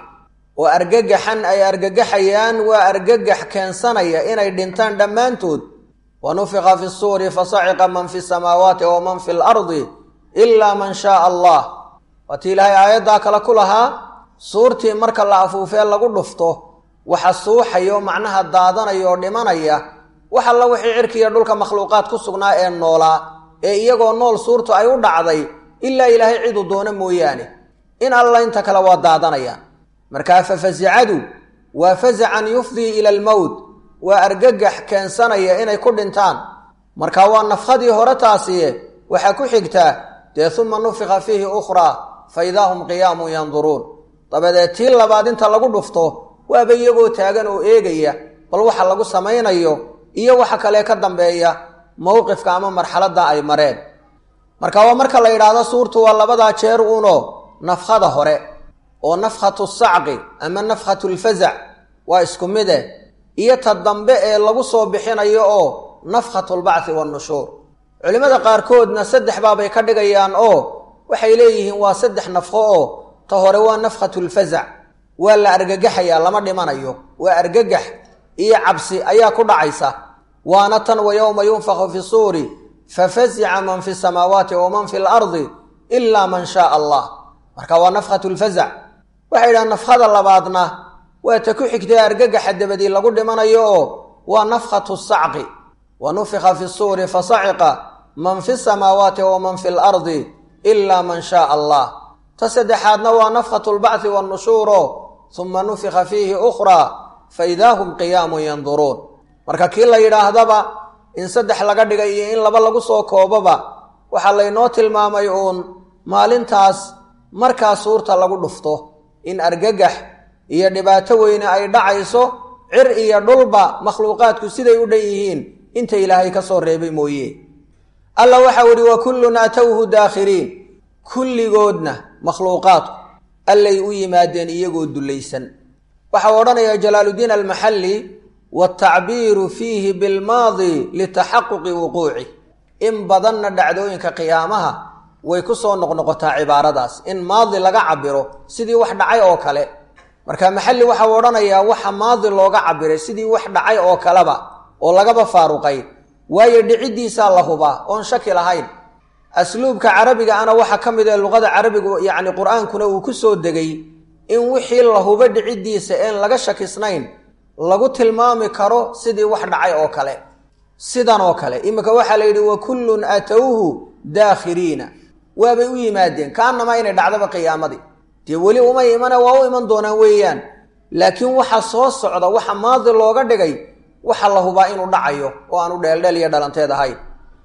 oo argagaxan ay argagaxayaan waa argagax keensanaya inay dhintaan dhammaantood wa nufiqa fi suuri fasaciqa man fi samaawaati wa man fi lardi ilaa man shaaa allah waatii ilaahay aayaddaa kale ku lahaa suurtii marka la afuufee lagu dhufto waxa suuxaya oo macnaha daadanaya oo dhimanaya wax alla wixii cirkiiyo dhulka makhluuqaad ku sugnaa ee noolaa ee iyagoo nool suurtu ay u dhacday ilaa ilaahay ciduu doono mooyaane in alla inta kale waa daadanayaan markaa fa fasicadu waa fasacan yufdii ila almowt waa argagax keensanaya inay ku dhintaan marka waa nafkhadii hore taasiye waxaa ku xigtaa dee uma nufika fiihi ukhraa fa idaa hum qiyaamun yanduruun dabadeed tii labaad inta lagu dhufto waaba iyagoo taagan oo eegaya bal waxa lagu samaynayo iyo waxa kale ka dambeeya mowqifka ama marxaladda ay mareen marka waa marka la yidhaahdo suurtu waa labadaa jeer uno nafkhada hore oo nafkhatu sacqi ama nafkhatu lfazac waa isku mide iyo ta dambe ee lagu soo bixinayo oo nafkhatu lbacthi wannushuur culimmada qaarkoodna saddex baabay ka dhigayaan oo waxay leeyihiin waa saddex nafkho oo ta hore waa nafkhatu lfazac waa la argagaxayaa lama dhimanayo waa argagax iyo cabsi ayaa ku dhacaysa waana tan wa yowma yunfaku fi suuri fafasica man fi samaawaati wa man fi lardi ilaa man shaaa allah marka waa nafkhatu lfazac waxay yidhaha nafkhada labaadna waa ta ku xigtay argagaxa dabadii lagu dhimanayo oo waa nafkhatu sacqi wa nufika fi suuri fasaciqa man fi samaawaati wa man fi lardi ilaa man shaaa allah ta saddexaadna waa nafkhatu lbacthi wannushuuro uma nufika fiihi ukhraa fa idaa hum qiyaamun yanduruun marka kii la yidhaahdaba in saddex laga dhigay iyo in laba lagu soo kooboba waxaa laynoo tilmaamay uun maalintaas markaa suurta lagu dhufto in argagax iyo dhibaato weyne ay dhacayso cir iyo dhulba makhluuqaadku siday u dhan yihiin inta ilaahay ka soo reebay mooye alla waxau ihi wa kullun atowhu daakhiriin kulligoodna makhluuqaadku allay u yimaadeen iyagoo dullaysan waxau odhanayaa jalaaluddiin almaxalli watacbiiru fiihi bilmaadi litaxaquqi wuquuci in badanna dhacdooyinka qiyaamaha way ku soo noqnoqotaa cibaaradaas in maadi laga cabiro sidii wax dhacay oo kale marka maxalli waxau odhanayaa waxa maadi looga cabiray sidii wax dhacay oo kaleba oo lagaba faaruqay waayo dhiciddiisaa la hubaa oon shaki lahayn asluubka carabiga ana waxaa ka mid ee luqada carabigu yacni qur-aankuna uu ku soo degay in wixii la hubo dhiciddiisa een laga shakisnayn lagu tilmaami karo sidii wax dhacay oo kale sidan oo kale iminka waxaa la yidhi wa kullun atowhu daakhiriina waabay u yimaadeen kaanama inay dhacdaba qiyaamadii dee weli umay imane waa u iman doonaan weeyaan laakiin waxa soo socda waxa maadi looga dhigay waxa la hubaa inuu dhacayo oo aanu dheeldheel iyo dhalanteed ahayn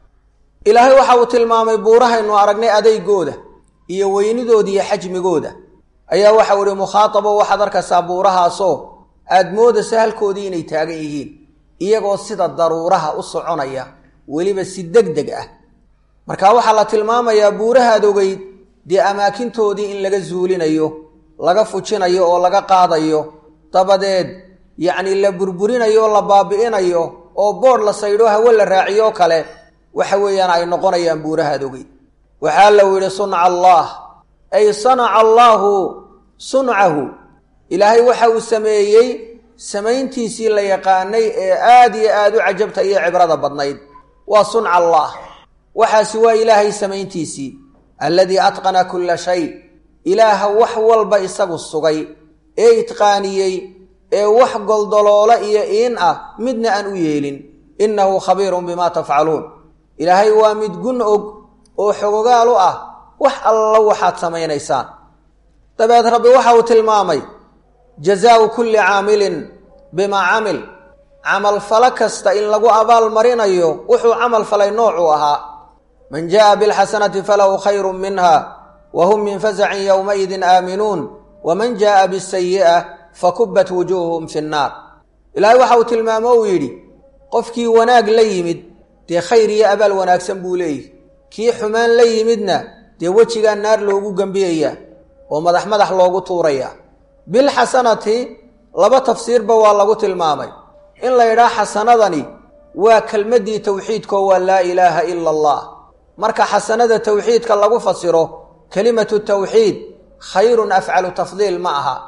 ilaahay waxa uu tilmaamay buurahaynu aragnay adeygooda iyo weynidooda iyo xajmigooda ayaa waxau ihi mukhaatabo waxaad arkaysaa buurahaasoo aada moodaysa halkoodii inay taagan yihiin iyagoo sida daruuraha u soconaya weliba si deg deg ah marka waxaa la tilmaamayaa buurahaad ogeyd dee amaakintoodii in laga zuulinayo laga fujinayo oo laga qaadayo dabadeed yacni la burburinayo oo la baabi'inayo oo boodh la saydho hawe la raaciyo kale waxa weeyaan ay noqonayaan buurahaad ogeyd waxaa lau yidhi sunca allah ay sanaca allaahu suncahu ilaahay waxa uu sameeyey samayntiisii la yaqaanay ee aada iyo aada u cajabta iyo cibrada badnayd waa sunca allah waxaasi waa ilaahay samayntiisii alladii atqana kulla shay ilaaha wax walba isagu sugay ee itqaaniyey ee wax goldoloola iyo iin ah midna aan u yeelin innahu khabiirun bimaa tafcaluun ilaahay waa mid gun og oo xogogaal u ah wax alla waxaad samaynaysaan dabeed rabbi waxa uu tilmaamay jazaau kulli caamilin bimaa camil camal falo kasta in lagu abaal marinayo wuxuu camal falay noocuu ahaa man jaءa bاlxasanati falahu khayru minha wa hum min fasacin ywmaidin aaminuun waman jaءa bالsayi'a fakubat wujuuhum fi الnaar ilaahay waxa uu tilmaamo uu yidhi qofkii wanaag la yimid dee khayr iyo abaal wanaagsan buu leeyihi kii xumaan la yimidna dee wejigaa naar loogu gembiyaya oo madax madax loogu tuuraya bilxasanati laba tafsiirba waa lagu tilmaamay in la yidhaha xasanadani waa kelmaddii towxiidkoo waa laa ilaaha ila allah marka xasanada towxiidka lagu fasiro kelimatu tawxiid khayrun afcalu tafdiil ma aha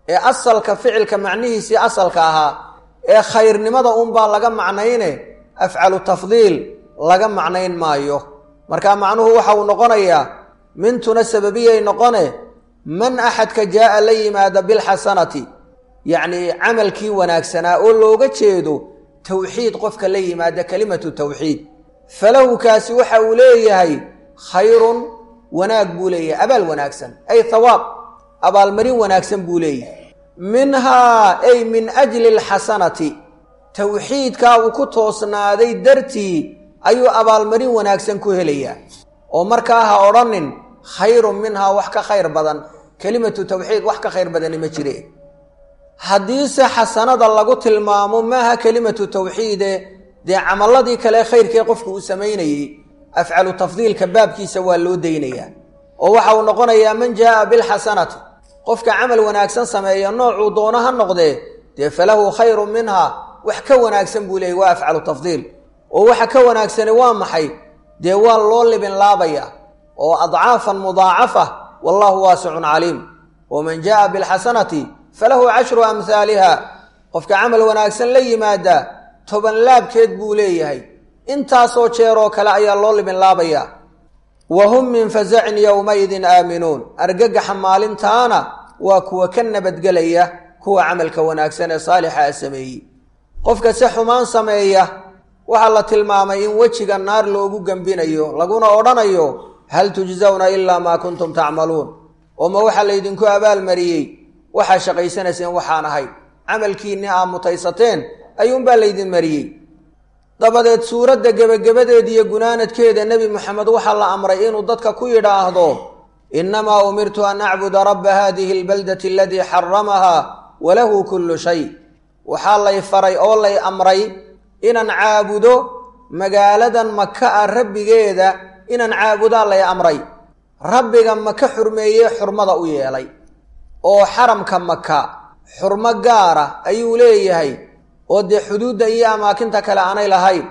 ee asalka ficilka macnihiisii asalka ahaa ee khayrnimada unbaa laga macnayne afcalu tafdiil laga macnayn maayo marka macnuhu waxa uu noqonayaa mintuna sababiyay noqone man axadka jaa'a la yimaada bilxasanati yacnii camalkii wanaagsanaa oo looga jeedo towxiid qofka la yimaada kelimatu towxiid falahu kaasi waxa uu leeyahay khayrun wanaag buu leeyahay abaal wanaagsan ay thawaab abaalmarin wanaagsan buu leeyahay minhaa ay min ajli alxasanati towxiidkaa uu ku toosnaaday dartii ayuu abaalmarin wanaagsan ku helayaa oo markaa ha odhanin khayrun minhaa wax ka khayr badan kelimatu towxiid wax ka khayr badani ma jire haddiise xasanada lagu tilmaamo maaha kelimatu towxiide dee camaladii kale khayrkee qofku uu samaynayey afcalu tafdiilka baabkiisa waa loo daynayaa oo waxa uu noqonayaa man jaa'a bilxasanati qofka camal wanaagsan sameeya noocuu doono ha noqdee dee falahu khayrun minhaa wax ka wanaagsan buu leeyay waa afcalu tafdiil oo waxa ka wanaagsani waa maxay dee waa loo libin laabaya oo adcaafan mudaacafa wallahu waasicun caliim waman jaa'a bilxasanati falahu cashru amhaaliha qofka camal wanaagsan la yimaada toban laabkeed buu leeyahay intaasoo jeeroo kale ayaa loo libin laabaya wa hum min fasacin yowmaidin aaminuun argagaxa maalintaana waa kuwa ka nabadgelaya kuwa camalka wanaagsan ee saalixa a sameeyey qofka si xumaan sameeya waxaa la tilmaamay in wejiga naar loogu gembinayo laguna odhanayo hal tujsawna ilaa maa kuntum tacmaluun oo ma waxaa laydinku abaalmariyey waxaa shaqaysanayseen waxaan ahay camalkiinni aa mutaysateen ayuunbaa laydin mariyey dabadeed suuradda gebagabadeeda iyo gunaanadkeeda nebi moxamed waxaa la amray inuu dadka ku yidhaahdo innamaa umirtu an acbuda rabba haadihi albaldati aladii xaramahaa walahu kullu shay waxaa lay faray oo lay amray inaan caabudo magaaladan maka ah rabbigeeda inaan caabudaa lay amray rabbiga maka xurmeeyee xurmada u yeelay oo xaramka maka xurmo gaara ayuu leeyahay oo dee xuduudda iyo amaakinta kale aanay lahayn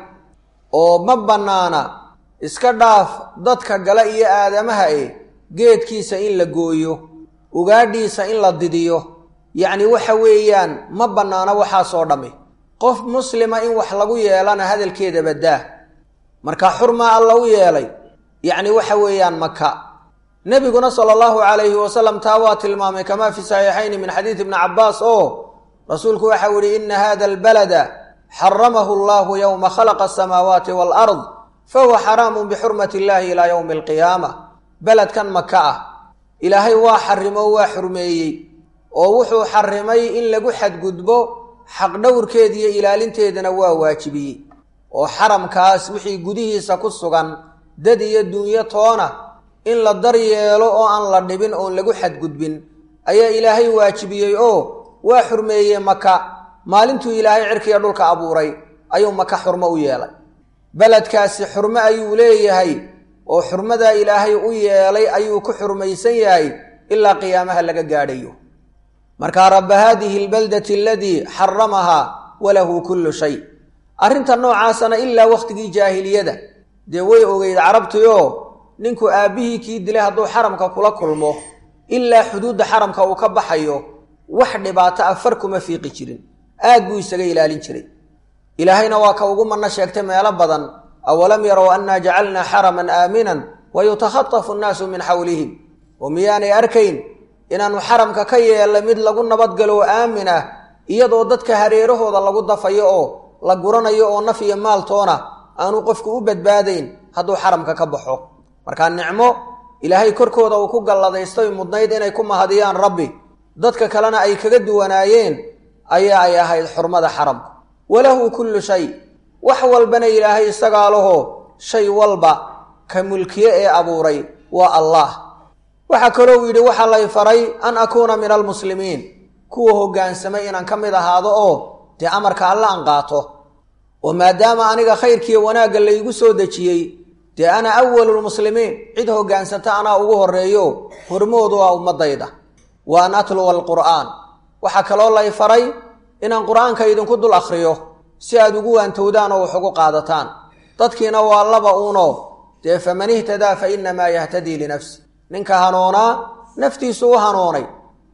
oo ma bannaana iska dhaaf dadka gala iyo aadamaha e geedkiisa in la gooyo ugaadhiisa in la didiyo yacni waxa weeyaan ma bannaano waxaasoo dhammi qof muslima in wax lagu yeelana hadalkeeda baddaa marka xurmaa alla u yeelay yacni waxa weeyaan maka nebiguna sala allahu calayhi wasalam taa waa tilmaamay kamaa fi saxiixayni min xadiidi ibni cabbaas oo rasuulku waxau yihi ina hada albalada xaramahu allahu yowma khalaqa asamaawaati waalard fahuwa xaraamun bixurmati illahi ilaa yowmi alqiyaama beledkan maka ah ilaahay waa xarimo waa xurmeeyey oo wuxuu xarimay in lagu xadgudbo xaqdhowrkeeda iyo ilaalinteedana waa waajibiyey oo xaramkaas wixii gudihiisa ku sugan dad iyo dunyo toona in la daryeelo oo aan la dhibin oon lagu xadgudbin ayaa ilaahay waajibiyey oo waa xurmeeyey maka maalintuu ilaahay cirkiga dhulka abuuray ayuu maka xurmo u yeelay beledkaasi xurmo ayuu leeyahay oo xurmadaa ilaahay u yeelay ayuu ku xurmaysan yahay ilaa qiyaamaha laga gaadhayo markaa rabba haadihi albaldati aladii xaramahaa walahu kullu shay arrinta noocaasana ilaa wakhtigii jaahiliyada dee way ogeyd carabtioo ninku aabbihii kii dilay hadduu xaramka kula kulmo ilaa xuduudda xaramka uu ka baxayo wax dhibaato ah far kuma fiiqi jirin aad buu isaga ilaalin jiray ilaahayna waa ka ugu manno sheegtay meelo badan awalam yarow annaa jacalnaa xaraman aaminan wa yutakhatafu nnaasu min xawlihim oo miyaanay arkayn inaannu xaramka ka yeelnay mid lagu nabadgalo oo aamin ah iyadoo dadka hareerahooda lagu dafayo oo la guranayo oo naf iyo maaltoona aanu qofku u badbaadayn hadduu xaramka ka baxo markaa nicmo ilaahay korkooda uu ku galladaystoy mudnayd inay ku mahadiyaan rabbi dadka kalena ay kaga duwanaayeen ayaa ay ahayd xurmada xaramka walahu kullu shay wax walbana ilaahay isagaa laho shay walba ka mulkiye ee abuuray waa allah waxaa kaloo yidhi waxaa lay faray an akuuna min almuslimiin kuwa hoggaansamay inaan ka mid ahaado oo dee amarka alle an qaato oo maadaama aniga khayrkiiyo wanaagga laygu soo dejiyey dee ana awalulmuslimiin cid hoggaansata anaa ugu horreeyo hormoodu waa ummadayda wa an atluwa alqur'aan waxaa kaloo lay faray inaan qur-aanka idinku dul akhriyo si aad ugu waantowdaan oo wax ugu qaadataan dadkiina waa laba uuno dee faman ihtadaa fa innamaa yahtadii linafsi ninka hanuunaa naftiisu u hanuunay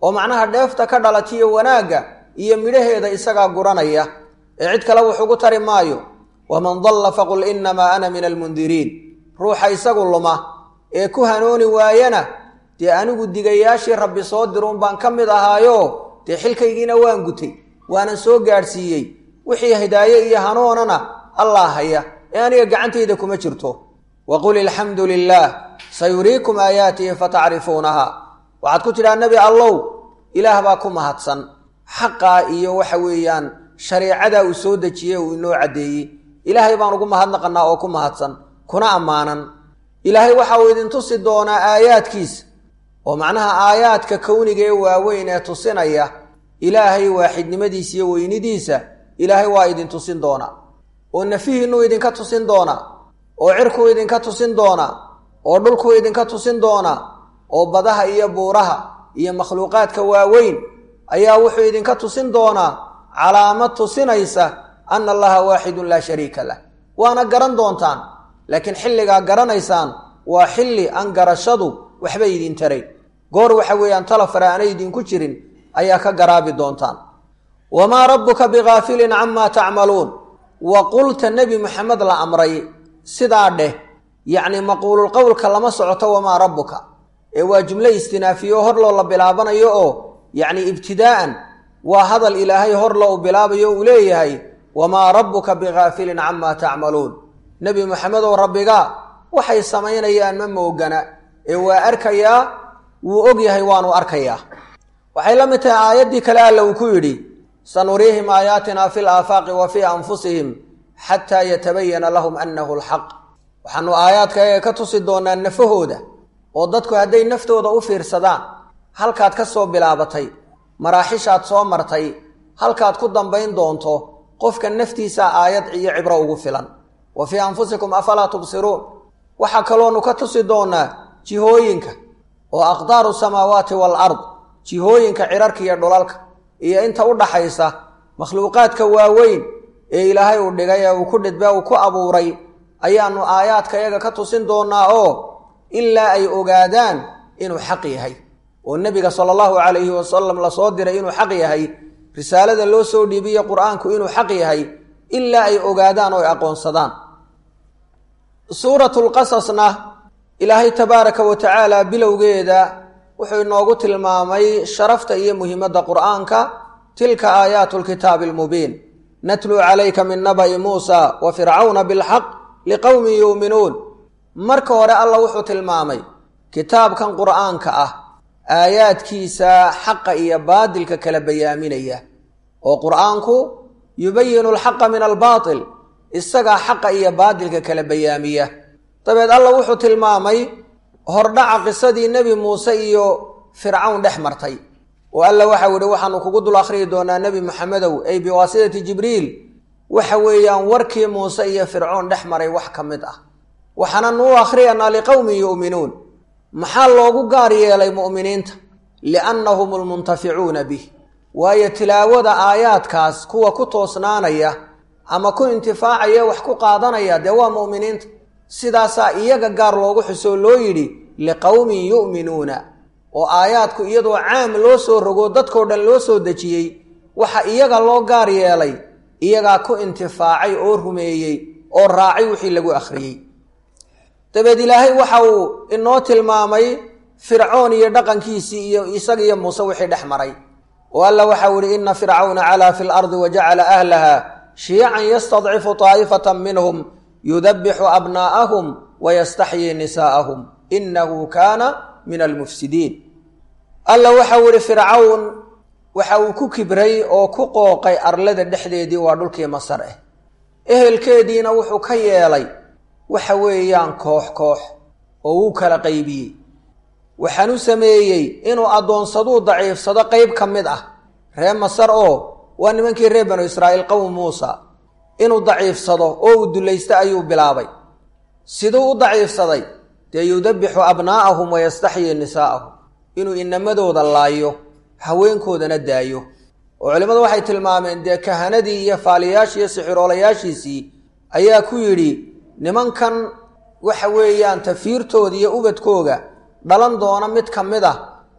oo macnaha dheefta ka dhalatiyo wanaagga iyo midhaheeda isagaa guranaya ee cid kale wuxugu tari maayo waman dalla faqul innamaa ana min almundiriin ruuxa isagu luma ee ku hanooni waayana dee anigu digayaashii rabbi soo diruun baan ka mid ahaayo dee xilkaygiina waan gutay waanan soo gaadhsiiyey wixii hidaaye iyo hanuunana allah haya ee aniga gacantayda kuma jirto waqul ilxamdu lilaah sayuriikum aayaatihi fatacrifuunaha waxaad ku tidhaha nebi allow ilaah baa ku mahadsan xaqaa iyo waxa weeyaan shareecadaa uu soo dejiyey uu inoo caddeeyey ilaahay baan ugu mahadnaqanaa oo ku mahadsan kuna ammaanan ilaahay waxa uu idin tusi doonaa aayaadkiisa oo macnaha aayaadka kowniga ee waaweyn ee tusinaya ilaahay waaxidnimadiisa iyo weynidiisa ilaahay waa idin tusin doonaa oo nafihiinuu idinka tusin doonaa oo cirkuu idinka tusin doonaa oo dhulkuu idinka tusin doonaa oo badaha iyo buuraha iyo makhluuqaadka waaweyn ayaa wuxuu idinka tusin doonaa calaamad tusinaysa ana allaha waaxidun laa shariika lah waana garan doontaan laakiin xilligaa garanaysaan waa xilli aan garashadu waxba idin taray goor waxa weeyaan talafara aanay idinku jirin ayaa ka garaabi doontaan wamaa rabbuka bigaafilin camaa tacmaluun wa qulta nebi maxamed la amray sidaa dheh yacni maquululqowlka lama socoto wamaa rabbuka ee waa jumlo istinaafiyo hor loo la bilaabanayo oo yacni ibtidaa'an waa hadal ilaahay hor loo bilaabayo uu leeyahay wamaa rabbuka bigaafilin camaa tacmaluun nebi maxamedow rabbiga waxay samaynayaan ma moogana ee waa arkayaa wuu og yahay waanu arkayaa waxay la mid tahay aayaddii kale alla uu ku yidhi sanuriihim aayaatina fi laafaaqi wa fii anfusihim xataa yatabayana lahum annahu alxaq waxaanu aayaadka ayaga ka tusi doonaa nafahooda oo dadku hadday naftooda u fiirsadaan halkaad ka soo bilaabatay maraaxishaad soo martay halkaad ku dambayn doonto qofka naftiisa aayad iyo cibro ugu filan wa fii anfusikum afalaa tubsiruun waxaa kaloonu ka tusi doonaa jihooyinka oo aqdaaru samaawaati waalard jihooyinka cirarka iyo dhulalka iyo inta u dhaxaysa makhluuqaadka waaweyn ee ilaahay uu dhigay ee uu ku dhidbe uu ku abuuray ayaanu aayaadka iyaga ka tusin doonaa oo ilaa ay ogaadaan inuu xaq yahay oo nebiga sala allahu calayhi wasalam lasoo diray inuu xaq yahay risaalada loo soo dhiibiye qur-aanku inuu xaq yahay ilaa ay ogaadaan oo ay aqoonsadaan suuratu lqasasna ilaahay tabaaraka wa tacaala bilowgeeda wuxuu inoogu tilmaamay sharafta iyo muhiimadda qur'aanka tilka aayaatu lkitaabi almubiin natluu calayka min naba'i muusa wa fircawna bilxaq liqowmin yuuminuun marka hore alla wuxuu tilmaamay kitaabkan qur'aanka ah aayaadkiisa xaqa iyo baadilka kala bayaaminaya oo qur'aanku yubayinu alxaqa min albaatil isagaa xaqa iyo baadilka kala bayaamiya dabeed alla wuxuu tilmaamay hordhaca qisadii nebi muuse iyo fircawn dhex martay oo alla waxau yihi waxaanu kugu dul akhriyi doonaa nebi maxamedow ay biwaasitati jibriil waxa weeyaan warkii muuse iyo fircoon dhex maray wax ka mid ah waxaana nuu akhriyanaa liqowmin yu'minuun maxaa loogu gaar yeelay mu'miniinta liannahum almuntaficuuna bih waayo tilaawada aayaadkaas kuwa ku toosnaanaya ama ku intifaacaya wax ku qaadanaya dee waa mu'miniinta sidaasaa iyaga gaar loogu xusoo loo yidhi liqowmin yu'minuuna oo aayaadku iyadoo caam loo soo rogo dadkoo dhan loo soo dejiyey waxa iyaga loo gaar yeelay iyagaa ku intifaacay oo rumeeyey oo raacay wixii lagu akhriyey dabeed ilaahay waxa uu inoo tilmaamay fircoon iyo dhaqankiisii iyo isaga iyo muuse wixii dhex maray oo alla waxau ihi ina fircawna calaa fi lardi wa jacala ahlaha shiyacan yastadcifu taa'ifatan minhum yudabixu abnaa'ahum wayastaxyii nisaa'ahum inahu kaana min almufsidiin alla waxau ihi fircawn waxa uu ku kibray oo ku qooqay arlada dhexdeedii waa dhulkii masar ah ehelkeediina wuxuu ka yeelay waxa weeyaan koox koox oo wuu kala qaybiyey waxaan u sameeyey inuu addoonsaduu daciifsado qeyb ka mid ah ree masar oo waa nimankii reer banu israa'iil qowm muusa inuu daciifsado oo uu dulaysto ayuu bilaabay siduu u daciifsaday dee yudabixu abnaa'ahum wayastaxyii nisaa'ahum inuu inamadooda laayo haweenkoodana daayo oo culimmadu waxay tilmaameen dee kahanadii iyo faaliyaashii iyo sixiroolayaashiisii ayaa ku yidhi nimankan waxa weeyaan tafiirtooda iyo ubadkooga dhalan doona mid ka mid ah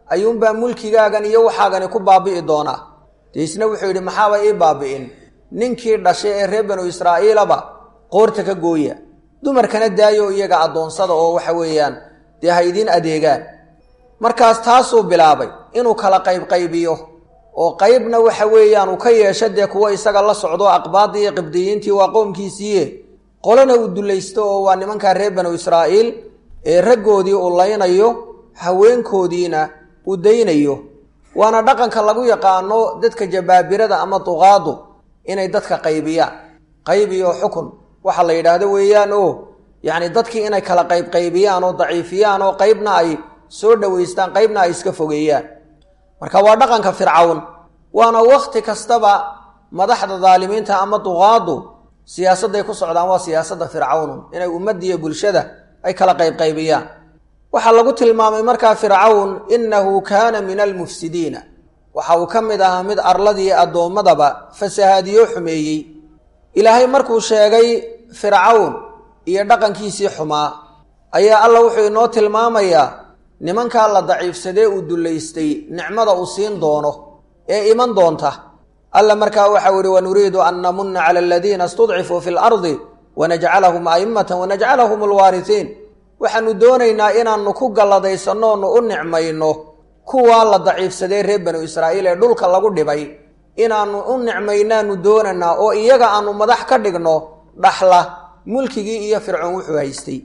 ayuunbaa mulkigaagan iyo waxaagani ku baabi'i doonaa dee isna wuxuu yidhi maxaaba ii baabi'in ninkii dhashay ee reer banu israa'iilaba qoorta ka gooya dumarkana daayo iyaga addoonsada oo waxa weeyaan dee ha idiin adeegaan markaas taasuu bilaabay inuu kala qaybqaybiyo oo qaybna waxa weeyaan uu ka yeesho dee kuwo isaga la socdo aqbaadii iyo qibdiyiintii waa qoomkiisiiye qolana uu dulaysto oo waa nimankaa reer banu israa'iil ee raggoodii uu laynayo haweenkoodiina uu daynayo waana dhaqanka lagu yaqaano dadka jabaabirada ama duqaadu inay dadka qaybiyaan qaybiyo xukun waxa la yidhaahdo weeyaan oo yacni dadkii inay kala qaybqaybiyaan oo daciifiyaan oo qaybna ay soo dhowaystaan qaybna ay iska fogeeyaan marka waa dhaqanka fircawn waana wakhti kastaba madaxda daalimiinta ama duqaadu siyaasadday ku socdaan waa siyaasadda fircawnun inay ummaddiiyo bulshada ay kala qaybqaybiyaan waxaa lagu tilmaamay markaa fircawn innahu kaana min almufsidiina waxa uu ka mid ahaa mid arladii addoommadaba fasahaadiyo xumeeyey ilaahay markuu sheegay fircawn iyo dhaqankiisii xumaa ayaa alla wuxuu inoo tilmaamayaa nimankaa la daciifsadee uu dullaystay nicmada uu siin doono ee iman doonta alla markaa waxau ihi wanuriidu an namunna cala aladiina istudcifuu fi lardi wanajcalahum a'immatan wanajcalahum alwaarihiin waxaanu doonaynaa inaannu ku galladaysanno onu u nicmayno kuwaa la daciifsadee reer banu israa'iil ee dhulka lagu dhibay inaannu u nicmaynaanu doonanaa oo iyaga aanu madax ka dhigno dhaxla mulkigii iyo fircoon wuxuu haystay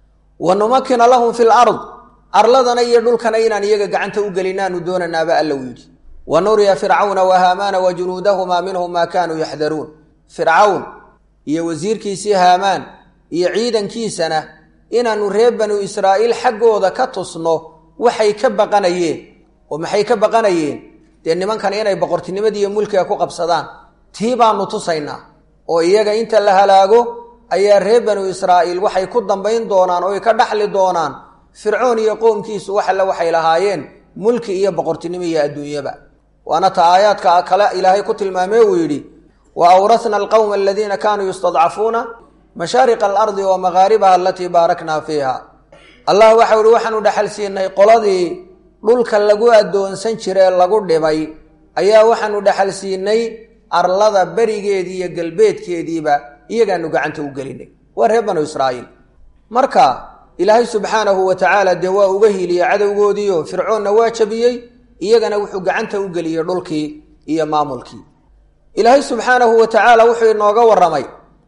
wa numakina lahum fi lard arladana iyo dhulkana inaan iyaga gacanta u gelinaanu doonanaaba alla u yidhi wa nuriya fircawna wa haamaana wa junuudahumaa minhum maa kaanuu yaxdaruun fircawn iyo wasiirkiisii haamaan iyo ciidankiisana inaannu reer banu israa'iil xaggooda ka tusno waxay ka baqanayeen oo maxay ka baqanayeen dee nimankan inay boqortinimadii iyo mulkiga ku qabsadaan tii baanu tusaynaa oo iyaga inta la halaago ayaa reer banu israa'iil waxay ku dambayn doonaan oo ay ka dhaxli doonaan fircoon iyo qoomkiisu wax alle waxay lahaayeen mulki iyo boqortinimo iyo adduunyaba waana ta aayaadka kale ilaahay ku tilmaamee uu yidhi wa awrasna alqowma aladiina kaanuu yustadcafuuna mashaariqa alardi wa makaaribaha alatii baaraknaa fiiha allah waxau ihi waxaanu dhexal siinay qoladii dhulka lagu addoonsan jire lagu dhibay ayaa waxaanu dhexal siinay arlada berigeedii iyo galbeedkeediiba iyagaanu gacanta u gelinay waa reer banu israa'iil marka ilaahay subxaanahu wa tacaala dee waa uga hiiliyey cadowgoodiio fircoonna waa jabiyey iyagana wuxuu gacanta u geliyey dhulkii iyo maamulkii ilaahay subxaanahu wa tacaala wuxuu inooga warramay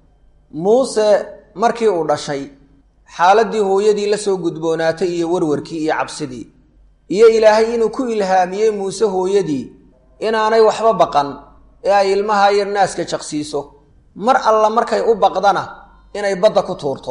muuse markii uu dhashay xaaladdii hooyadii la soo gudboonaatay iyo warwarkii iyo cabsidii iyo ilaahay inuu ku ilhaamiyey muuse hooyadii inaanay waxba baqan ee ay ilmaha yar naaska jaqsiiso mar alla markay u baqdana inay badda ku tuurto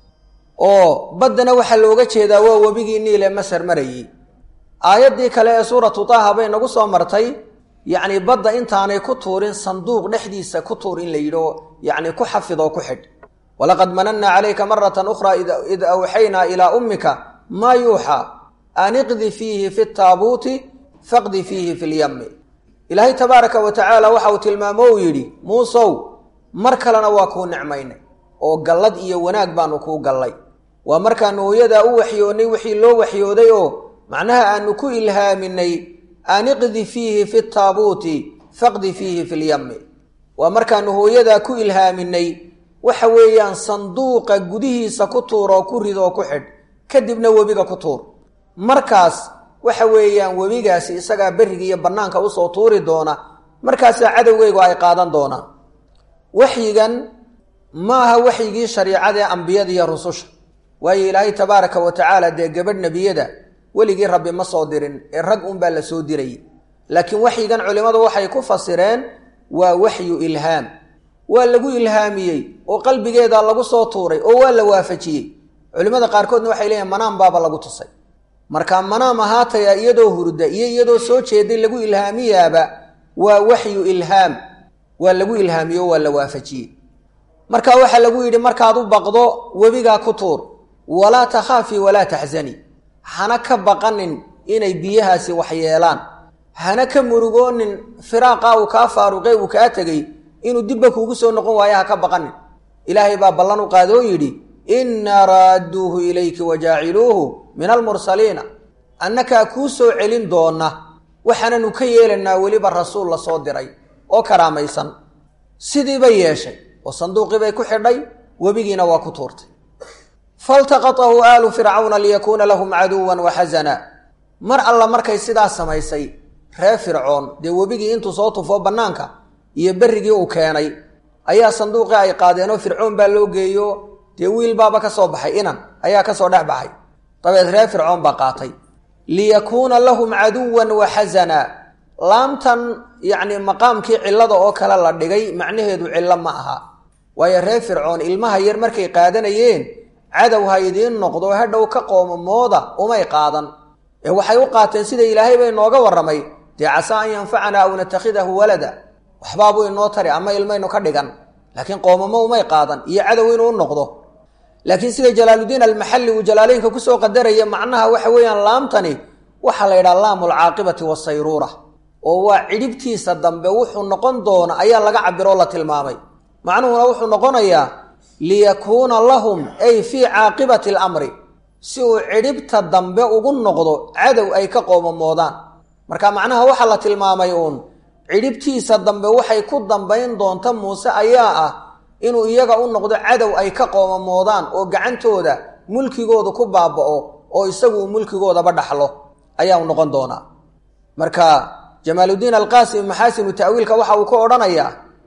oo baddana waxaa looga jeedaa waa webigii niil ee masar marayey aayaddii kale ee suuratu taaha bay nagu soo martay yacni badda intaanay ku tuurin sanduuq dhexdiisa ku tuur in la yidhi oo yacni ku xafid oo ku xidh walaqad manannaa calayka maratan ukhraa id awxaynaa ilaa ummika maa yuuxaa an iqdi fiihi fi taabuuti faqdi fiihi fi lyammi ilaahay tabaaraka wa tacaala waxa uu tilmaamo uu yidhi muusow mar kalena waa kuu nicmaynay oo gallad iyo wanaag baanu kuu gallay waa markaanu hooyadaa u waxyoonnay wixii loo waxyooday oo macnaha aanu ku ilhaaminay an iqdi fiihi fi taabuuti faqdi fiihi fi lyammi waa markaanu hooyadaa ku ilhaaminay waxa weeyaan sanduuqa gudihiisa ku tuur oo ku rid oo ku xidh kadibna webiga ku tuur markaas waxa weeyaan webigaasi isagaa berriga iyo bannaanka usoo tuuri doona markaasaa cadowgeygu ay qaadan doonaan waxyigan ma aha waxyigii shariicadaee ambiyada iyo rususha waayo ilaahay tabaaraka wa tacaala dee gabadh nebiyada weligii rabbi ma soo dirin ee rag unbaa la soo dirayay laakiin waxyigan culimmadu waxay ku fasireen waa waxyu ilhaam waa lagu ilhaamiyey oo qalbigeeda lagu soo tuuray oo waa la waafajiyey culimmada qaarkoodna waxay leeyihin manaam baaba lagu tusay marka manaam ahaataya iyadoo hurda iyo iyadoo soo jeeday lagu ilhaamiyaaba waa waxyu ilhaam waa lagu ilhaamiyo waa la waafajiyey marka waxaa lagu yidhi markaad u baqdo webigaa ku tuur walaa takhaafii walaa taxzani hana ka baqanin inay biyahaasi waxyeelaan hana ka murugoonin firaaqa uu kaa faaruqe uu kaa tegey inuu dibba kuugu soo noqon waayo ha ka baqanin ilaahay baa ballan u qaada oo yidhi innaa raadduuhu ilayki wajaaciluuhu min almursaliina annakaa kuu soo celin doona waxaananu ka yeelanaa weliba rasuul la soo diray oo karaamaysan sidii bay yeeshay oo sanduuqii bay ku xidhay webigiina waa ku tuurtay faltaqatahu aalu fircawna liyakuuna lahum caduwan wa xasana mar alla markay sidaa samaysay reer fircoon dee webigii intuu soo tufoo bannaanka iyo berrigii uu keenay ayaa sanduuqii ay qaadeenoo fircoon baa loo geeyo dee wiil baaba ka soo baxay inan ayaa kasoo dhex baxay dabeed reer fircoon baa qaatay liyakuuna lahum caduwan wa xasana laamtan yacni maqaamkii cillada oo kale la dhigay macnaheedu cillo ma aha waayo reer fircoon ilmaha yar markay qaadanayeen cadow ha idiin noqdo hadhow ka qoomamooda umay qaadan ee waxay u qaateen sida ilaahay bay nooga warramay dee casaa an yanfacanaa aw natakhidahu walada waxbaabuu inoo tari ama ilmaynu ka dhigan laakiin qoomamo umay qaadan iyo cadow inuu u noqdo laakiin sida jalaaludiin almaxalli uu jalaaleynka kusoo qadaraya macnaha waxa weeyaan laamtani waxaa la yidhaha laamu alcaaqibati wasayruura oo waa cidhibtiisa dambe wuxuu noqon doona ayaa laga cabiroo la tilmaamay macnuhuna wuxuu noqonayaa liyakuuna lahum ay fii caaqibati alamri si uu cidhibta dambe ugu noqdo cadow ay ka qoomamoodaan marka macnaha waxaa la tilmaamay uun cidhibtiisa dambe waxay ku dambayn doonta muuse ayaa ah inuu iyaga u noqdo cadow ay ka qoomamoodaan oo gacantooda mulkigooda ku baaba'o oo isagu mulkigoodaba dhaxlo ayaa u noqon doonaa marka jamaaludiin alqaasim maxaasinu ta'wiilka waxa uu ka odhanayaa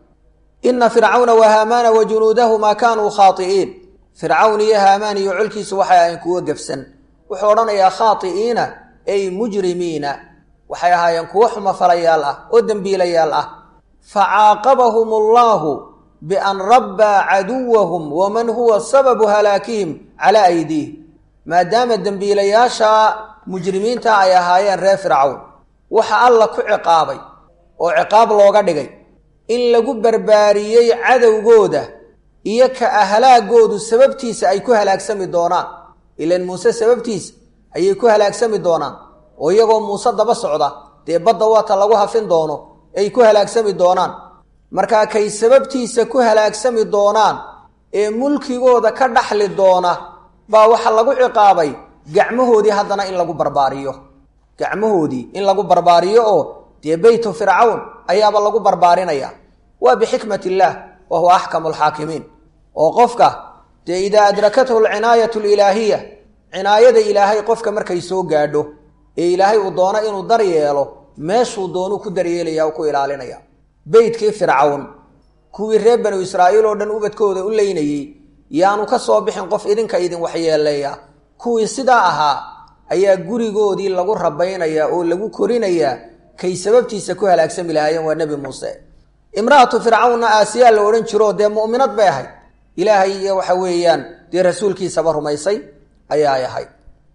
ina fircawna wa haamaana wa junuudahumaa kaanuu khaai'iin fircawn iyo haamaan iyo colkiisu waxay ahayn kuwo gefsan wuxuu odhanayaa khaai'iina ay mujrimiina waxay ahaayeen kuwo xumafalayaal ah oo dembiilayaal ah facaaqabahum allaahu bian rabbaa caduwahum waman huwa sababu halaakihim calaa aydiih maadaama dembiilayaasha mujrimiinta ay ahaayeen reer fircawn waxa alla ku ciqaabay oo ciqaab looga dhigay in lagu barbaariyey cadowgooda iyo ka ahlaagoodu sababtiisa ay ku halaagsami doonaan ilan muuse sababtiisa ayay ku halaagsami doonaan oo iyagoo muuse daba socda dee badda waata lagu hafin doono ay ku halaagsami doonaan markaa kay sababtiisa ku halaagsami doonaan ee mulkigooda ka dhaxli doona baa waxa lagu ciqaabay gacmahoodii haddana in lagu barbaariyo gacmahoodii in lagu barbaariyo oo dee beytu fircawn ayaaba lagu barbaarinaya waa bixikmat illaah wa huwa axkamu alxaakimiin oo qofka dee idaa adrakathu alcinaayatu alilaahiya cinaayada ilaahay qofka markay soo gaadho ee ilaahay uu doono inuu dar yeelo meeshuu doonuu ku daryeelaya ku ilaalinaya beytkii fircawn kuwii reer banu israa'iil oo dhan ubadkooda u leynayey yaanu ka soo bixin qof idinka idin waxyeeleeya kuwii sidaa ahaa ayaa gurigoodii lagu rabaynayaa oo lagu korinayaa kay sababtiisa ku halaagsami lahaayeen waa nebi muuse imra'atu fircawnna aasiyaa la odhan jiro dee mu'minad bay ahayd ilaahay iyo waxa weeyaan dee rasuulkiisaba rumaysay ayaay ahayd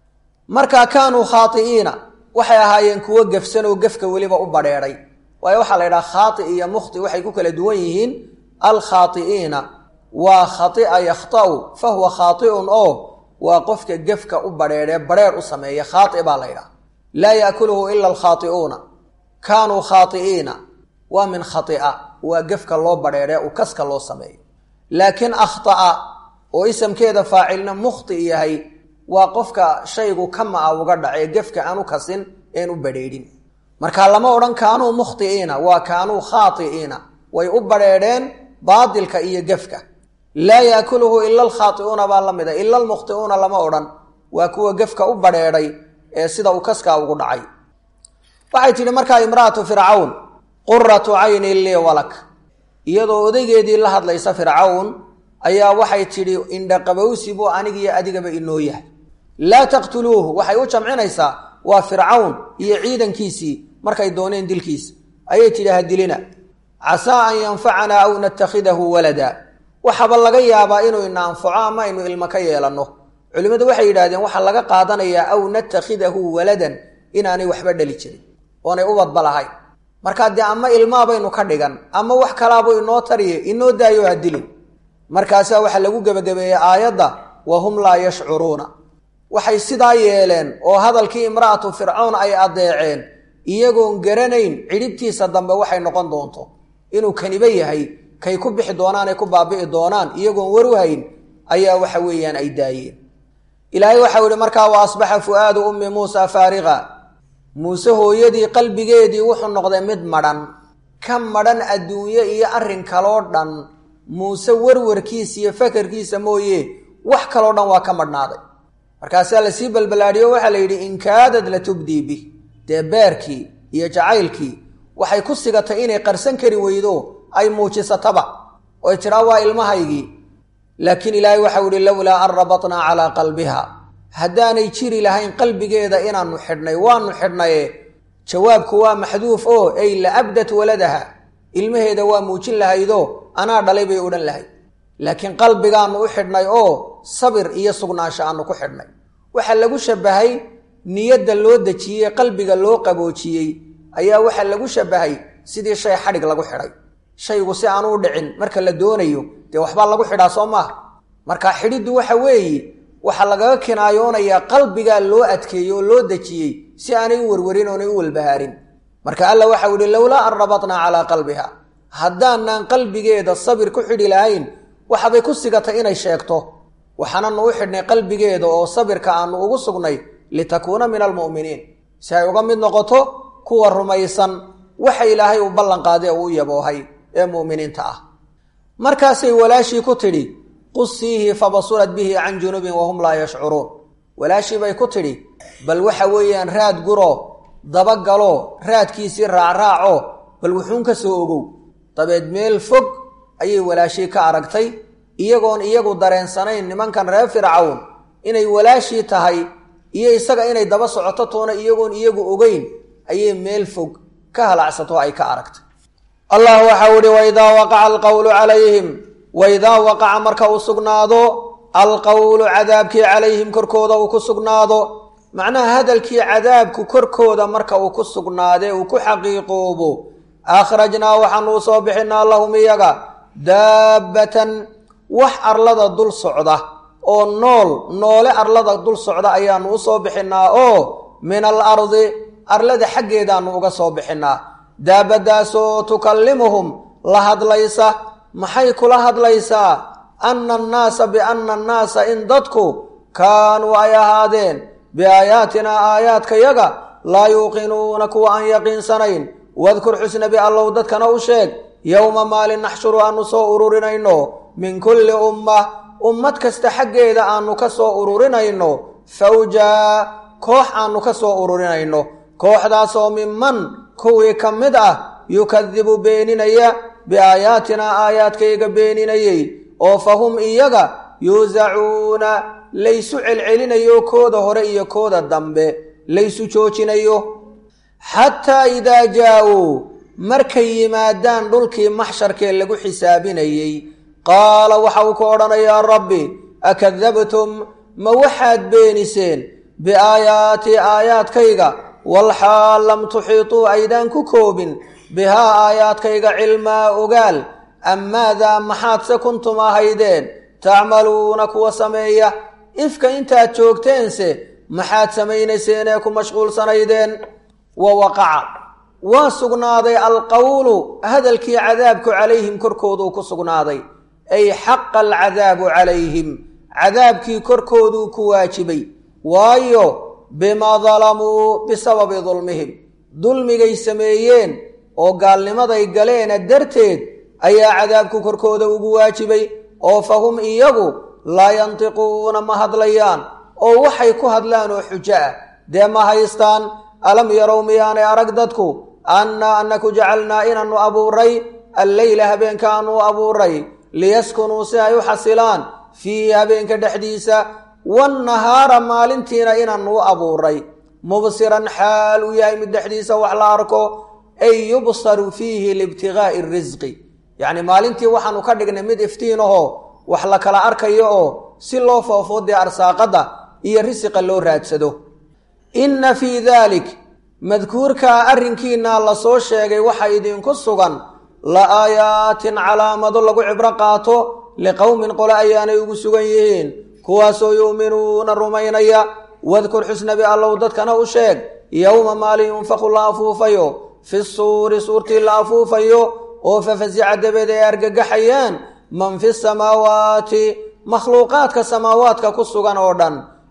marka kaanuu khaai'iina waxay ahaayeen kuwo gefsan oo gefka weliba u badheedhay waayo waxaa la yidhaha khaai iyo mukhti waxay ku kala duwan yihiin alkhaai'iina waa khaia yakhta'u fa huwa khaai'un oo waa qofka gefka u badheedhee badheer u sameeya khaai baa la ydhaha laa yaakuluhu ila alkhaai'uuna kaanuu khaai'iina waa min khaia waa gefka loo badheedhee u kaska loo sameeyo laakiin akhta'a oo isamkeeda faacilna mukhti yahay waa qofka shaygu kama-a uga dhacee gefka aan u kasin een u badheedhin marka lama odhan kaanuu mukhti'iina waa kaanuu khaai'iina way u badheedheen baadilka iyo gefka laa yaakuluhu ila alkhaai'uuna baa la mida ila almukhti'uuna lama odhan waa kuwa gefka u badheedhay ee sida uu kaskaa ugu dhacay waxay tidhi markaa imra'atu fircawn quratu caynin lii walak iyadoo odaygeedii la hadlaysa fircawn ayaa waxay tidhi indhaqabowsi buu anigiyo adigaba inoo yahay laa taqtuluuhu waxay u jamcinaysaa waa fircawn iyo ciidankiisii markay dooneen dilkiisa ayay tidhi ha dilina casaa an yanfacanaa aw natakhidahu walada waxaaba laga yaabaa inuu ina anfaco ama aynu ilmo ka yeelanno culimmadu waxay yidhahdeen waxaa laga qaadanayaa aw natakhidahu waladan inaanay waxba dhali jirin oonay ubadba lahayn markaa dee ama ilmaabaynu ka dhigan ama wax kalaabuu inoo tariye inoo daayo ha dilin markaasaa waxaa lagu gebagabeeyey aayadda wa hum laa yashcuruuna waxay sidaa yeeleen oo hadalkii imra'atu fircawn ay addeeceen iyagoon garanayn cidhibtiisa dambe waxay noqon doonto inuu kaniba yahay kay ku bixi doonaan ay ku baabi'i doonaan iyagoon waru hayn ayaa waxa weeyaan ay daayeen ilaahay waxau yihi markaa wa asbaxa fu'aadu ummi muusa faariqa muuse hooyadii qalbigeedii wuxuu noqday mid madhan ka madhan adduunye iyo arrin kaloo dhan muuse warwarkiisa iyo fakarkiisa mooye wax kaloo dhan waa ka madhnaaday markaasaa lasii balbalaadhiyo waxaa la yidhi inkaadad la tubdii bih dee beerkii iyo jacaylkii waxay ku sigatay inay qarsan kari weydo ay muujisataba oy tidhaa waa ilmahaygii laakiin ilaahay waxau yihi lowlaa an rabatnaa calaa qalbiha haddaanay jiri lahayn qalbigeeda inaannu xidhnay waanu xidhnaye jawaabku waa maxduuf oo ey la abdat waladaha ilmaheeda waa muujin lahaydoo anaa dhalay bay odhan lahayd laakiin qalbigaannu u xidhnay oo sabir iyo sugnaansho aanu ku xidhnay waxaa lagu shabahay niyadda loo dejiyey qalbiga loo qaboojiyey ayaa waxaa lagu shabahay sidii shay xadhig lagu xidhay shaygu si aanu u dhicin marka la doonayo dee waxbaa lagu xidhaa soo maaha marka xidhiddu waxa weeye waxaa lagaga kinaayoonayaa qalbigaa loo adkeeyey oo loo dejiyey si aanay u warwarin oonay u walbahaarin marka alla waxau yihi lowlaa an rabatnaa calaa qalbiha haddaanaan qalbigeeda sabir ku xidhi lahayn waxabay ku sigatay inay sheegto waxaananu u xidhnay qalbigeeda oo sabirka aanu ugu sugnay litakuuna min almu'miniin si ay uga mid noqoto kuwa rumaysan waxa ilaahay uu ballan qaaday oo u yaboohay ee mu'miniinta ah markaasay walaashii ku tidhi qusiihi fabasurat bihi can junubin wahum laa yashcuruun walaashii bay ku tidhi bal waxa weeyaan raad guro dabagalo raadkiisii raacraaco bal wuxuun ka soo ogow dabeed meel fog ayay walaashii ka aragtay iyagoon iyagu dareensanayn nimankan reer fircawn inay walaashii tahay iyo isaga inay daba socoto toona iyagoon iyagu ogeyn ayay meel fog ka halacsato ay ka aragtay allah waxau ihi waidaa waqaca alqawlu calayhim waidaa waqaca marka uu sugnaado alqawlu cadaabkii calayhim korkooda uu ku sugnaado macnaha hadalkii cadaabku korkooda marka uu ku sugnaadee uu ku xaqiiqoobo akhrajnaa waxaanu u soo bixinaa lahum iyaga daabbatan wax arlada dul socda oo nool noole arlada dul socda ayaanu u soo bixinaa oo min al ardi arlada xaggeedaanu uga soo bixinaa daabadaasoo tukallimuhum la hadlaysa maxay kula hadlaysaa anna annaasa bianna annaasa in dadku kaanuu ay ahaadeen biaayaatinaa aayaadkayaga laa yuuqinuuna kuwa aan yaqiinsanayn wadkur xusnabi allow dadkana u sheeg yowma maalin naxshuru aanu soo ururinayno min kulli ummah ummad kasta xaggeeda aanu ka soo ururinayno fawjaa koox aanu ka soo ururinayno kooxdaasoo minman kuwii ka mid ah yukadibu beeninaya biaayaatinaa aayaadkayga beeninayey oo fa hum iyaga yuusacuuna laysu celcelinayo kooda hore iyo kooda dambe laysu joojinayo xataa idaa jaa-uu markay yimaadaan dhulkii maxsharkee lagu xisaabinayey qaala waxa uu ku odhanayaa rabbi akadabtum ma waxaad beeniseen biaayaatii aayaadkayga walxaal lam tuxiituu aydaan ku koobin bihaa aayaadkayga cilmaa ogaal am maadaa maxaadse kuntum ahaydeen tacmaluuna kuwa sameeya ifka intaad joogteense maxaad samaynayseen ee ku mashquulsanaydeen wa waqaca waa sugnaaday alqowlu hadalkii cadaabku calayhim korkooduu ku sugnaaday ay xaqa alcadaabu calayhim cadaabkii korkooduu ku waajibay waayo bimaa dalamuu bisababi dulmihim dulmigay sameeyeen oo gaalnimaday galeena darteed ayaa cadaabku korkooda ugu waajibay oo fa hum iyagu laa yantiquuna ma hadlayaan oo waxay ku hadlaan oo xujo ah dee ma haystaan alam yarow miyaanay arag dadku annaa annaku jacalnaa inaannu abuuray alleyla habeenkaanu abuuray liyaskunuu si ay u xasilaan fiihi habeenka dhexdiisa wannahaara maalintiina inaannu u abuuray mubsiran xaal uu yahay mid dhexdiisa wax la arko ay yubsaru fiihi liibtigaa'i risqi yacni maalintii waxaanu ka dhignay mid iftiin ahoo wax la kala arkayo oo si loo foofo dee arsaaqadda iyo risiqa loo raadsado inna fii daalik madkuurkaa arrinkiinaa la soo sheegay waxa idinku sugan la aayaatin calaamado lagu cibro qaato liqowmin qole ayaanay ugu sugan yihiin kuwaasoo yu'minuuna rumaynaya wadkur xusnabi allow dadkana u sheeg yowma maalin yunfaqu la afuufayo fi suuri suurtii la afuufayo oo fafasica dabeed ay argagaxayaan man fi samaawaati makhluuqaadka samaawaadka ku sugan oo dhan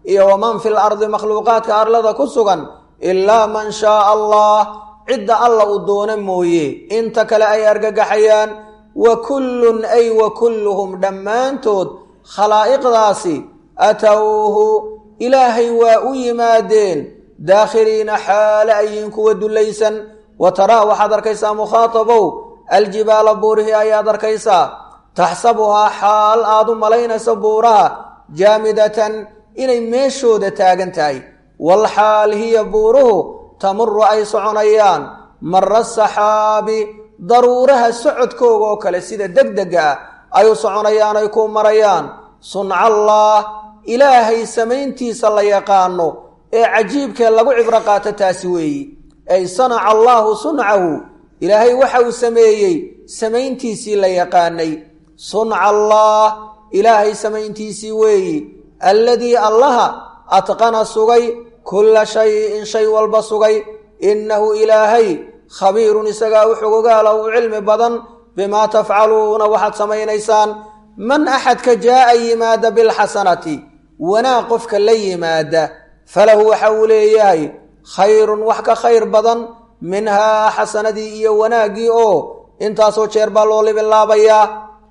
iyo waman fi lardi makhluuqaadka arlada ku sugan ilaa man shaaa allah cidda alla uu doono mooye inta kale ay argagaxayaan wa kullun ay wa kulluhum dhammaantood khalaa'iqdaasi atowhu ilaahay waa u yimaadeen daakhiliina xaale ayiin kuwa dullaysan wa taraa waxaad arkaysaa mukhaatabow aljibaala buurihii ayaad arkaysaa taxsabuhaa xaal aad u malaynayso buuraha jaamidatan inay meeshooda taagan tahay wal xaal hiya buuruhu tamuru ay soconayaan mara saxaabi daruuraha socodkooga oo kale sida degdega ah ay u soconayaan ay ku marayaan suncallaah ilaahay samayntiisa la yaqaano ee cajiibkee lagu cibro qaato taasi weeyi ay sanaca allaahu suncahu ilaahay waxa uu sameeyey samayntiisii la yaqaanay sunca allaah ilaahay samayntiisii weeyi alladii allaha atqana sugay kulla shayin shay walba sugay innahu ilaahay khabiirun isagaa u xogogaala u cilmi badan bimaa tafcaluuna waxaad samaynaysaan man axadka jaa'a yimaada bilxasanati wanaag qofka la yimaada falahu waxa uu leeyahay khayrun wax ka khayr badan minhaa xasanadii iyo wanaaggii oo intaasoo jeer baa loo libilaabayaa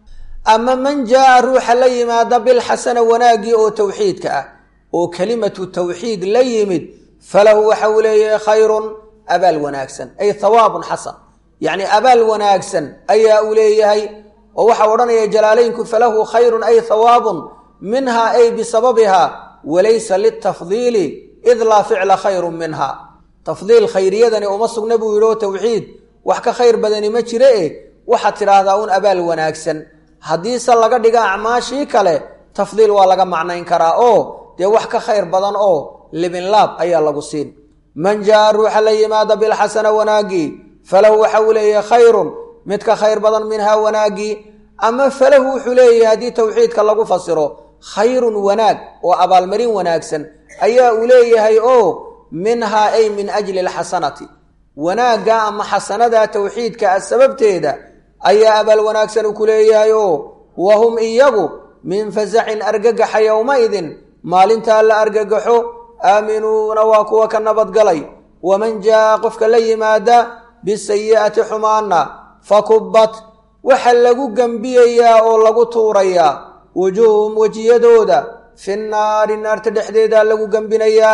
ama man jaa'a ruuxa la yimaada bilxasana wanaaggii oo towxiidka ah oo kelimatu tawxiid la yimid falahu waxa uu leeyahay khayrun abaal wanaagsan ay hawaabun xasan yacni abaal wanaagsan ayaa uu leeyahay oo waxaa odhanaya jalaalaynku falahu khayrun ay hawaabun minha ay bisababiha walaysa litafdiili id laa ficla khayrun minha tafdiil khayriyadani uma sugna buu yidhi oo tawxiid wax ka khayr badani ma jire e waxaad tidhaahdaa un abaal wanaagsan haddiise laga dhiga acmaashii kale tafdiil waa laga macnayn karaa oo dee wax ka khayr badan oo libinlaab ayaa lagu siin man jaa ruuxa la yimaada bilxasana wanaaggii falahu waxa uu leeyahay khayrun mid ka khayr badan minhaa wanaaggii ama falahu wuxuu leeyahay haddii tawxiidka lagu fasiro khayrun wanaag oo abaalmarin wanaagsan ayaa uu leeyahay oo minhaa ay min ajli alxasanati wanaagga ama xasanada tawxiidka ah sababteeda ayaa abaal wanaagsan uu ku leeyahay oo wa hum iyagu min fasacin argagaxa yowmaidin maalintaa la argagaxo aaminuuna waa kuwa ka nabadgalay waman jaa qofka la yimaada bisayi'ati xumaanna fakubbat waxa lagu gembiyayaa oo lagu tuurayaa wujuuhum wejiyadooda fi naari naarta dhexdeeda lagu gembinayaa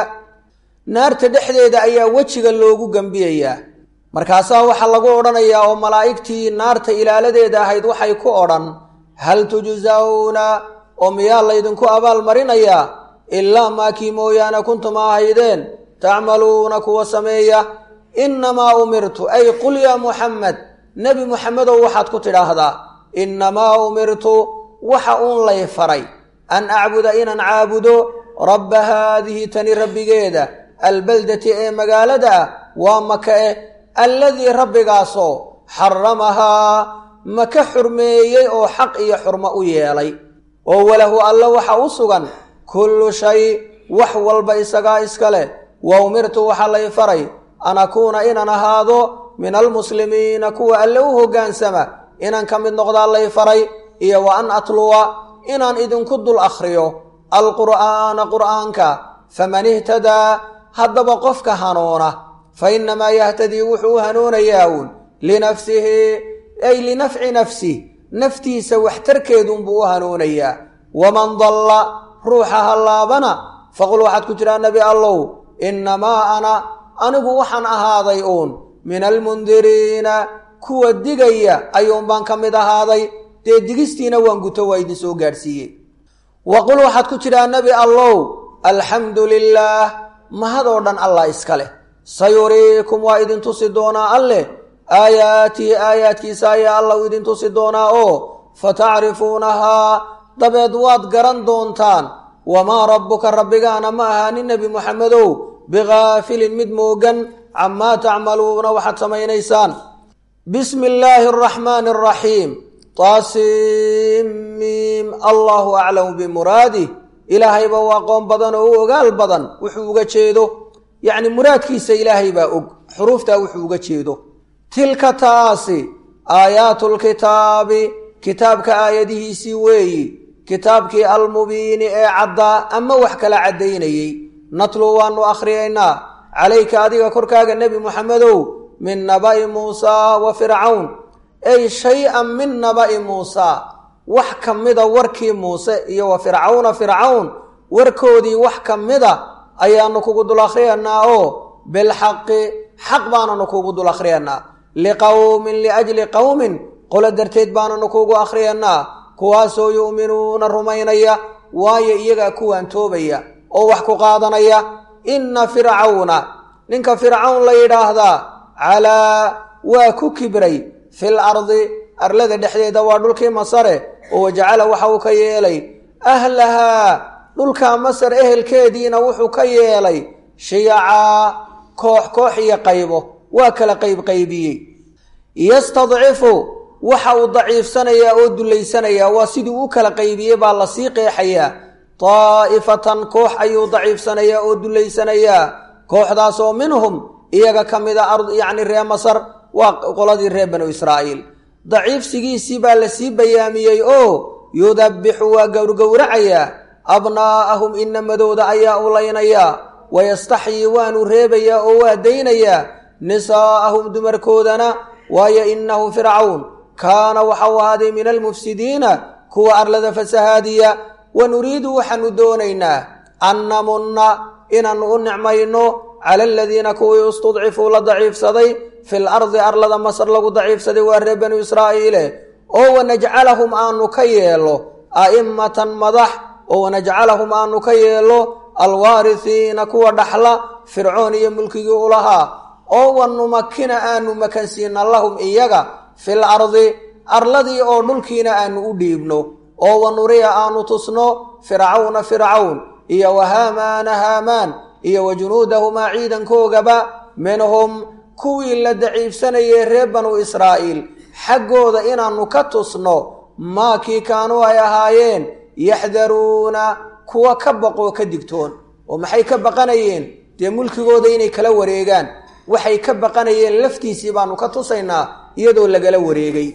naarta dhexdeeda ayaa wejiga loogu gembiyayaa markaasaa waxaa lagu odhanayaa oo malaa'igtii naarta ilaaladeeda ahayd waxay ku odhan hal tujsawna oo miyaa laydinku abaal marinayaa ilaa maakii mooyaane kuntum ahaydeen tacmaluuna kuwa sameeya innamaa umirtu ay qul yaa muxamed nebi muxamedow waxaad ku tidhaahdaa innamaa umirtu waxa uun lay faray an acbuda inaan caabudo rabba haadihi tani rabbigeeda albaldati ee magaalada ah waa maka eh alladii rabbigaasoo xaramahaa maka xurmeeyey oo xaq iyo xurmo u yeelay oo walahu alla waxa u sugan kullu shay wax walba isagaa iska leh wa umirtu waxaa lay faray an akuuna inaan ahaado min almuslimiina kuwa alle u hoggaansama inaan ka mid noqdaa lay faray iyo wa an atluwa inaan idinku dul akhriyo alqur'aana qur'aanka faman ihtadaa haddaba qofka hanuuna fa innamaa yahtadii wuxuu u hanuunayaa uun linafsihi ay linafci nafsih naftiisa waxtarkeedunbuu u hanuunayaa waman dalla ruuxa hallaabana faqul waxaad ku tidhaa nebi allow innamaa ana anigu waxaan ahaaday uun min almundiriina kuwa digaya ayuun baan ka mid ahaaday dee digistiina waan guto waa idin soo gaadhsiiyey wa qul waxaad ku tidhaa nebi allow alxamdu lilaah mahadoo dhan allah iska leh sayuriikum waa idin tusi doonaa alleh aayaatihi aayaadkiisa ayaa allah u idin tusi doonaa oo fatacrifuunahaa dabeed waad garan doontaan wamaa rabbuka rabbigaana ma ahaanin nebi muxamedow bigaafilin mid moogan camaa tacmaluuna waxaad samaynaysaan bismi illaahi araxmaani araxiim taasimiim allahu aclamu bimuraadih ilaahayba waa qoon badan oo u ogaal badan wuxuu uga jeedo yacni muraadkiisa ilaahay baa og xuruuftaa wuxuu uga jeedo tilka taasi aayaatulkitaabi kitaabka aayadihiisii weeyi kitaabkii almubiini ee caddaa ama wax kala caddaynayey natluu waanu akhriyaynaa calayka adiga korkaaga nebi muxamedow min naba'i muusaa wa fircawn ay shay-an min naba'i muusaa wax ka mida warkii muuse iyo wa fircawna fircawn warkoodii wax ka mida ayaanu kugu dul akhriyanaa oo bilxaqi xaq baananu kugu dul akhriyanaa liqowmin liajli qowmin qolo darteed baananu kugu akhriyanaa kuwaasoo yu'minuuna rumaynaya waayo iyagaa kuwaan toobaya oo wax ku qaadanaya inna fircawna ninka fircawn la yidhaahdaa calaa waa ku kibray fil ardi arlada dhexdeeda waa dhulkii masare oo wajacala waxa uu ka yeelay ahlahaa dhulkaa masar ehelkeediina wuxuu ka yeelay shiyacaa koox koox iyo qaybo waa kala qaybqaybiyey yastadcifu waxa uu daciifsanayaa oo dullaysanayaa waa sidii u kala qaybiyey baa lasii qeexayaa daa'ifatan koox ayuu daciifsanayaa oo dullaysanayaa kooxdaasoo minhum iyaga ka mida yacni ree masar waa qoladii reer banu israa'iil daciifsigiisii baa lasii bayaamiyey oo yudabbixu waa gowrgowracayaa abnaa'ahum inamadooda ayaa u laynayaa wayastaxyii waanu reebayaa oo waa daynayaa nisaa'ahum dumarkoodana waayo innahu fircawn kaana waxau ahaaday min almufsidiina kuwa arlada fasahaadiya wa nuriidu waxaanu doonaynaa an namunna inaannu u nicmayno cala aladiina kuwii istudcifuu la daciifsaday fil ardi arlada masar lagu daciifsaday waa reer banu israa'iile oo wanajcalahum aanu ka yeelo a'immatan madax oo wanajcalahum aanu ka yeelo alwaarisiina kuwa dhaxla fircoon iyo mulkigii u lahaa oo wanumakina aanu makansiina lahum iyaga fil ardi arladii oo dhulkiina aanu u dhiibno oo wanuriya aanu tusno fircawna fircawn iyo wa haamaana haamaan iyo wa junuudahumaa ciidankoogaba minhum kuwii la daciifsanayay reer banu israa'iil xaggooda inaannu ka tusno maakii kaanuu ay ahaayeen yaxdaruuna kuwa ka baqoo ka digtoon oo maxay ka baqanayeen dee mulkigooda inay kala wareegaan waxay ka baqanayeen laftiisii baanu ka tusaynaa iyadoo lagala wareegay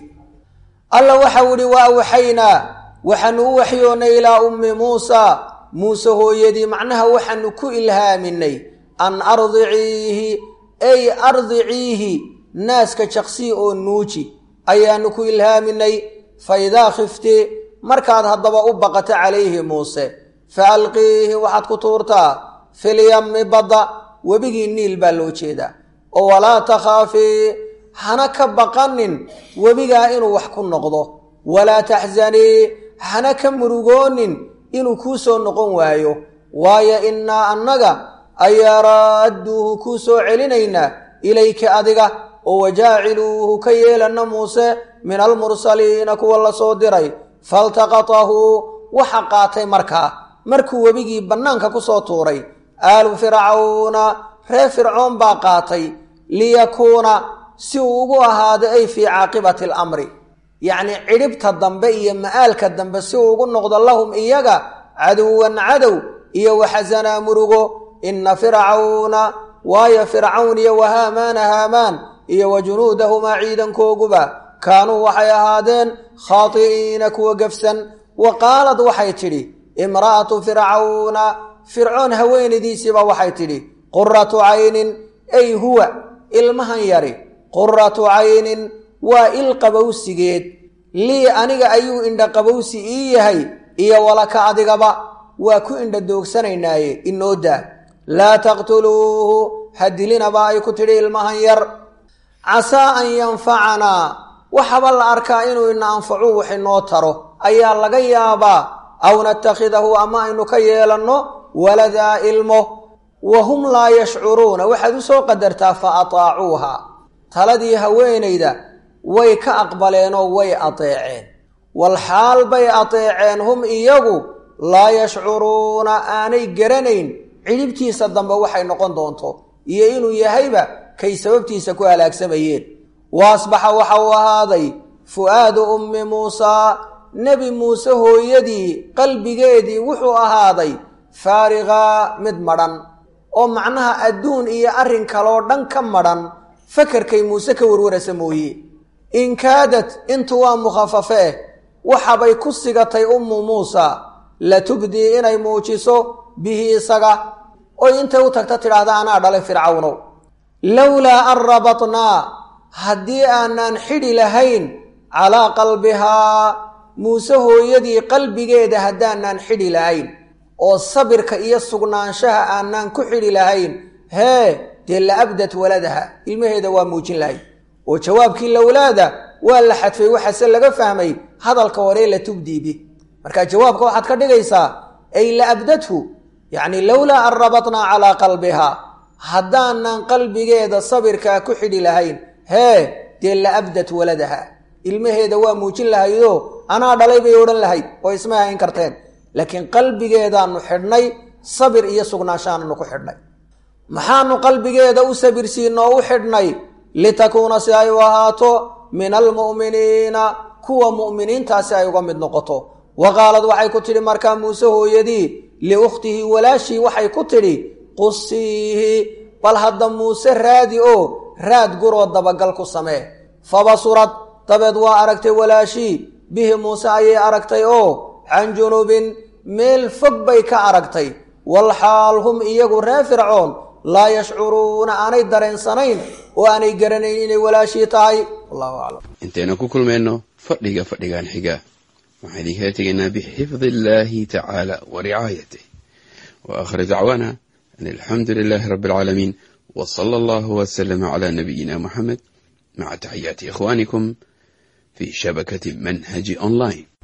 alla waxau idhi wa awxaynaa waxaanu u waxyoonnay ilaa ummi muusa muuse hooyadii macnaha waxaanu ku ilhaaminay an ardiciihi ay ardiciihi naaska jaqsii oo nuuji ayaanu ku ilhaaminay fa idaa khifti markaad haddaba u baqato calayhi muuse fa alqiihi waxaad ku tuurtaa filyammi badda webigii niil baa loo jeedaa oo walaa takhaafii hana ka baqanin webigaa inuu wax ku noqdo walaa taxzanii hana ka murugoonin inuu kuu soo noqon waayo waayo innaa annaga ayaa raadduuhu kuu soo celinaynaa ilayka adiga oo wajaaciluuhu ka yeelana muuse min almursaliina kuwa la soo diray faltaqatahu waxa qaatay markaa markuu webigii bannaanka ku soo tuuray aalu fircawna reer fircoon baa qaatay liyakuuna si uu ugu ahaado ay fii caaqibati alamri yacnii cidhibta dambe iyo ma'aalka dambe si uu ugu noqdo lahum iyaga caduwan cadow iyo waxasanaa murugo inna fircawna waayo fircawn iyo wa haamaana haamaan iyo wa junuudahumaa ciidankooguba kaanuu waxay ahaadeen khaati'iina kuwa gefsan wa qaalad waxay tidhi imra'atu fircawna fircoon haweenaydiisiiba waxay tidhi quratu caynin ay huwa ilmahan yari quratu caynin waa il qabowsigeed lii aniga ayuu indha qabowsi ii yahay iyo walaka adigaba waa ku indha doogsanaynaye inoo daa laa taqtuluuhu ha dilinaba ay ku tidhi ilmahan yar casaa an yanfacanaa waxaba la arkaa inuu ina anfacu wax inoo taro ayaa laga yaabaa aw natakhidahu ama aynu ka yeelanno waladaa ilmo wa hum laa yashcuruuna waxaad u soo qadartaa fa ataacuuha taladii haweenayda way ka aqbaleenoo way adeeceen wal xaal bay adeeceen hum iyagu laa yashcuruuna aanay garanayn cidhibtiisa dambe waxay noqon doonto iyo inuu yahayba kay sababtiisa ku halaagsamayeen wa asbaxa waxa uu ahaaday fu'aadu ummi muusaa nebi muuse hooyadii qalbigeedii wuxuu ahaaday faarigaa mid madhan oo macnaha adduun iyo arrin kaloo dhan ka madhan fakarkay muuse ka warwarasa mooye in kaadad intu waa mukhafafe eh waxabay ku sigatay ummu muusa latubdii inay muujiso bihi isaga oy intay u tagta tidhaahda anaa dhalay fircawnow lowlaa an rabatnaa haddii aanaan xidhi lahayn calaa qalbihaa muuse hooyadii qalbigeeda haddaanaan xidhi lahayn oo sabirka iyo sugnaanshaha aanaan ku xidhi lahayn hee dee la abdat waladaha ilmaheeda waa muujin lahayd oo jawaabkii lowlaada waa la xadfay waxaase laga fahmay hadalka hore la tubdii bi marka jawaabka waxaad ka dhigaysaa ay la abdathu yacni lowlaa an rabatnaa calaa qalbihaa haddaanan qalbigeeda sabirkaa ku xidhi lahayn hee dee la abdat waladaha ilmaheeda waa muujin lahaydoo anaa dhalay bay odhan lahayd oo isma hayn karteen laakiin qalbigeedaanu xidhnay sabir iyo sugnaanshaananu ku xidhnay maxaanu qalbigeeda u sabirsiinoo u xidhnay litakuuna si ay u ahaato min almu'miniina kuwa mu'miniintaasi ay uga mid noqoto wa qaalad waxay ku tidhi markaa muuse hooyadii liukhtihi walaashii waxay ku tidhi qusiihi bal hadda muuse raadi oo raad guroo dabagal ku samee fabasurad dabeed waa aragtay walaashii bihi muuse ayay aragtay oo can junubin meel fog bay ka aragtay walxaal hum iyagu ree fircoon laa yashcuruuna aanay dareensanayn oo aanay garanayn inay walaashii tahay wallahu aclam intaynu ku kulmayno fadhiga fadhigan xiga waxaan idinkala tegaynaa bixifdi illaahi tacaala wa ricaayatih wa aakhir dacwaana an alxamdu lilaahi rabbi alcaalamiin wa sala allahu wasalama calaa nabiyina muxamed maca taxiyaati ikhwaanikum fi shabakati manhaji online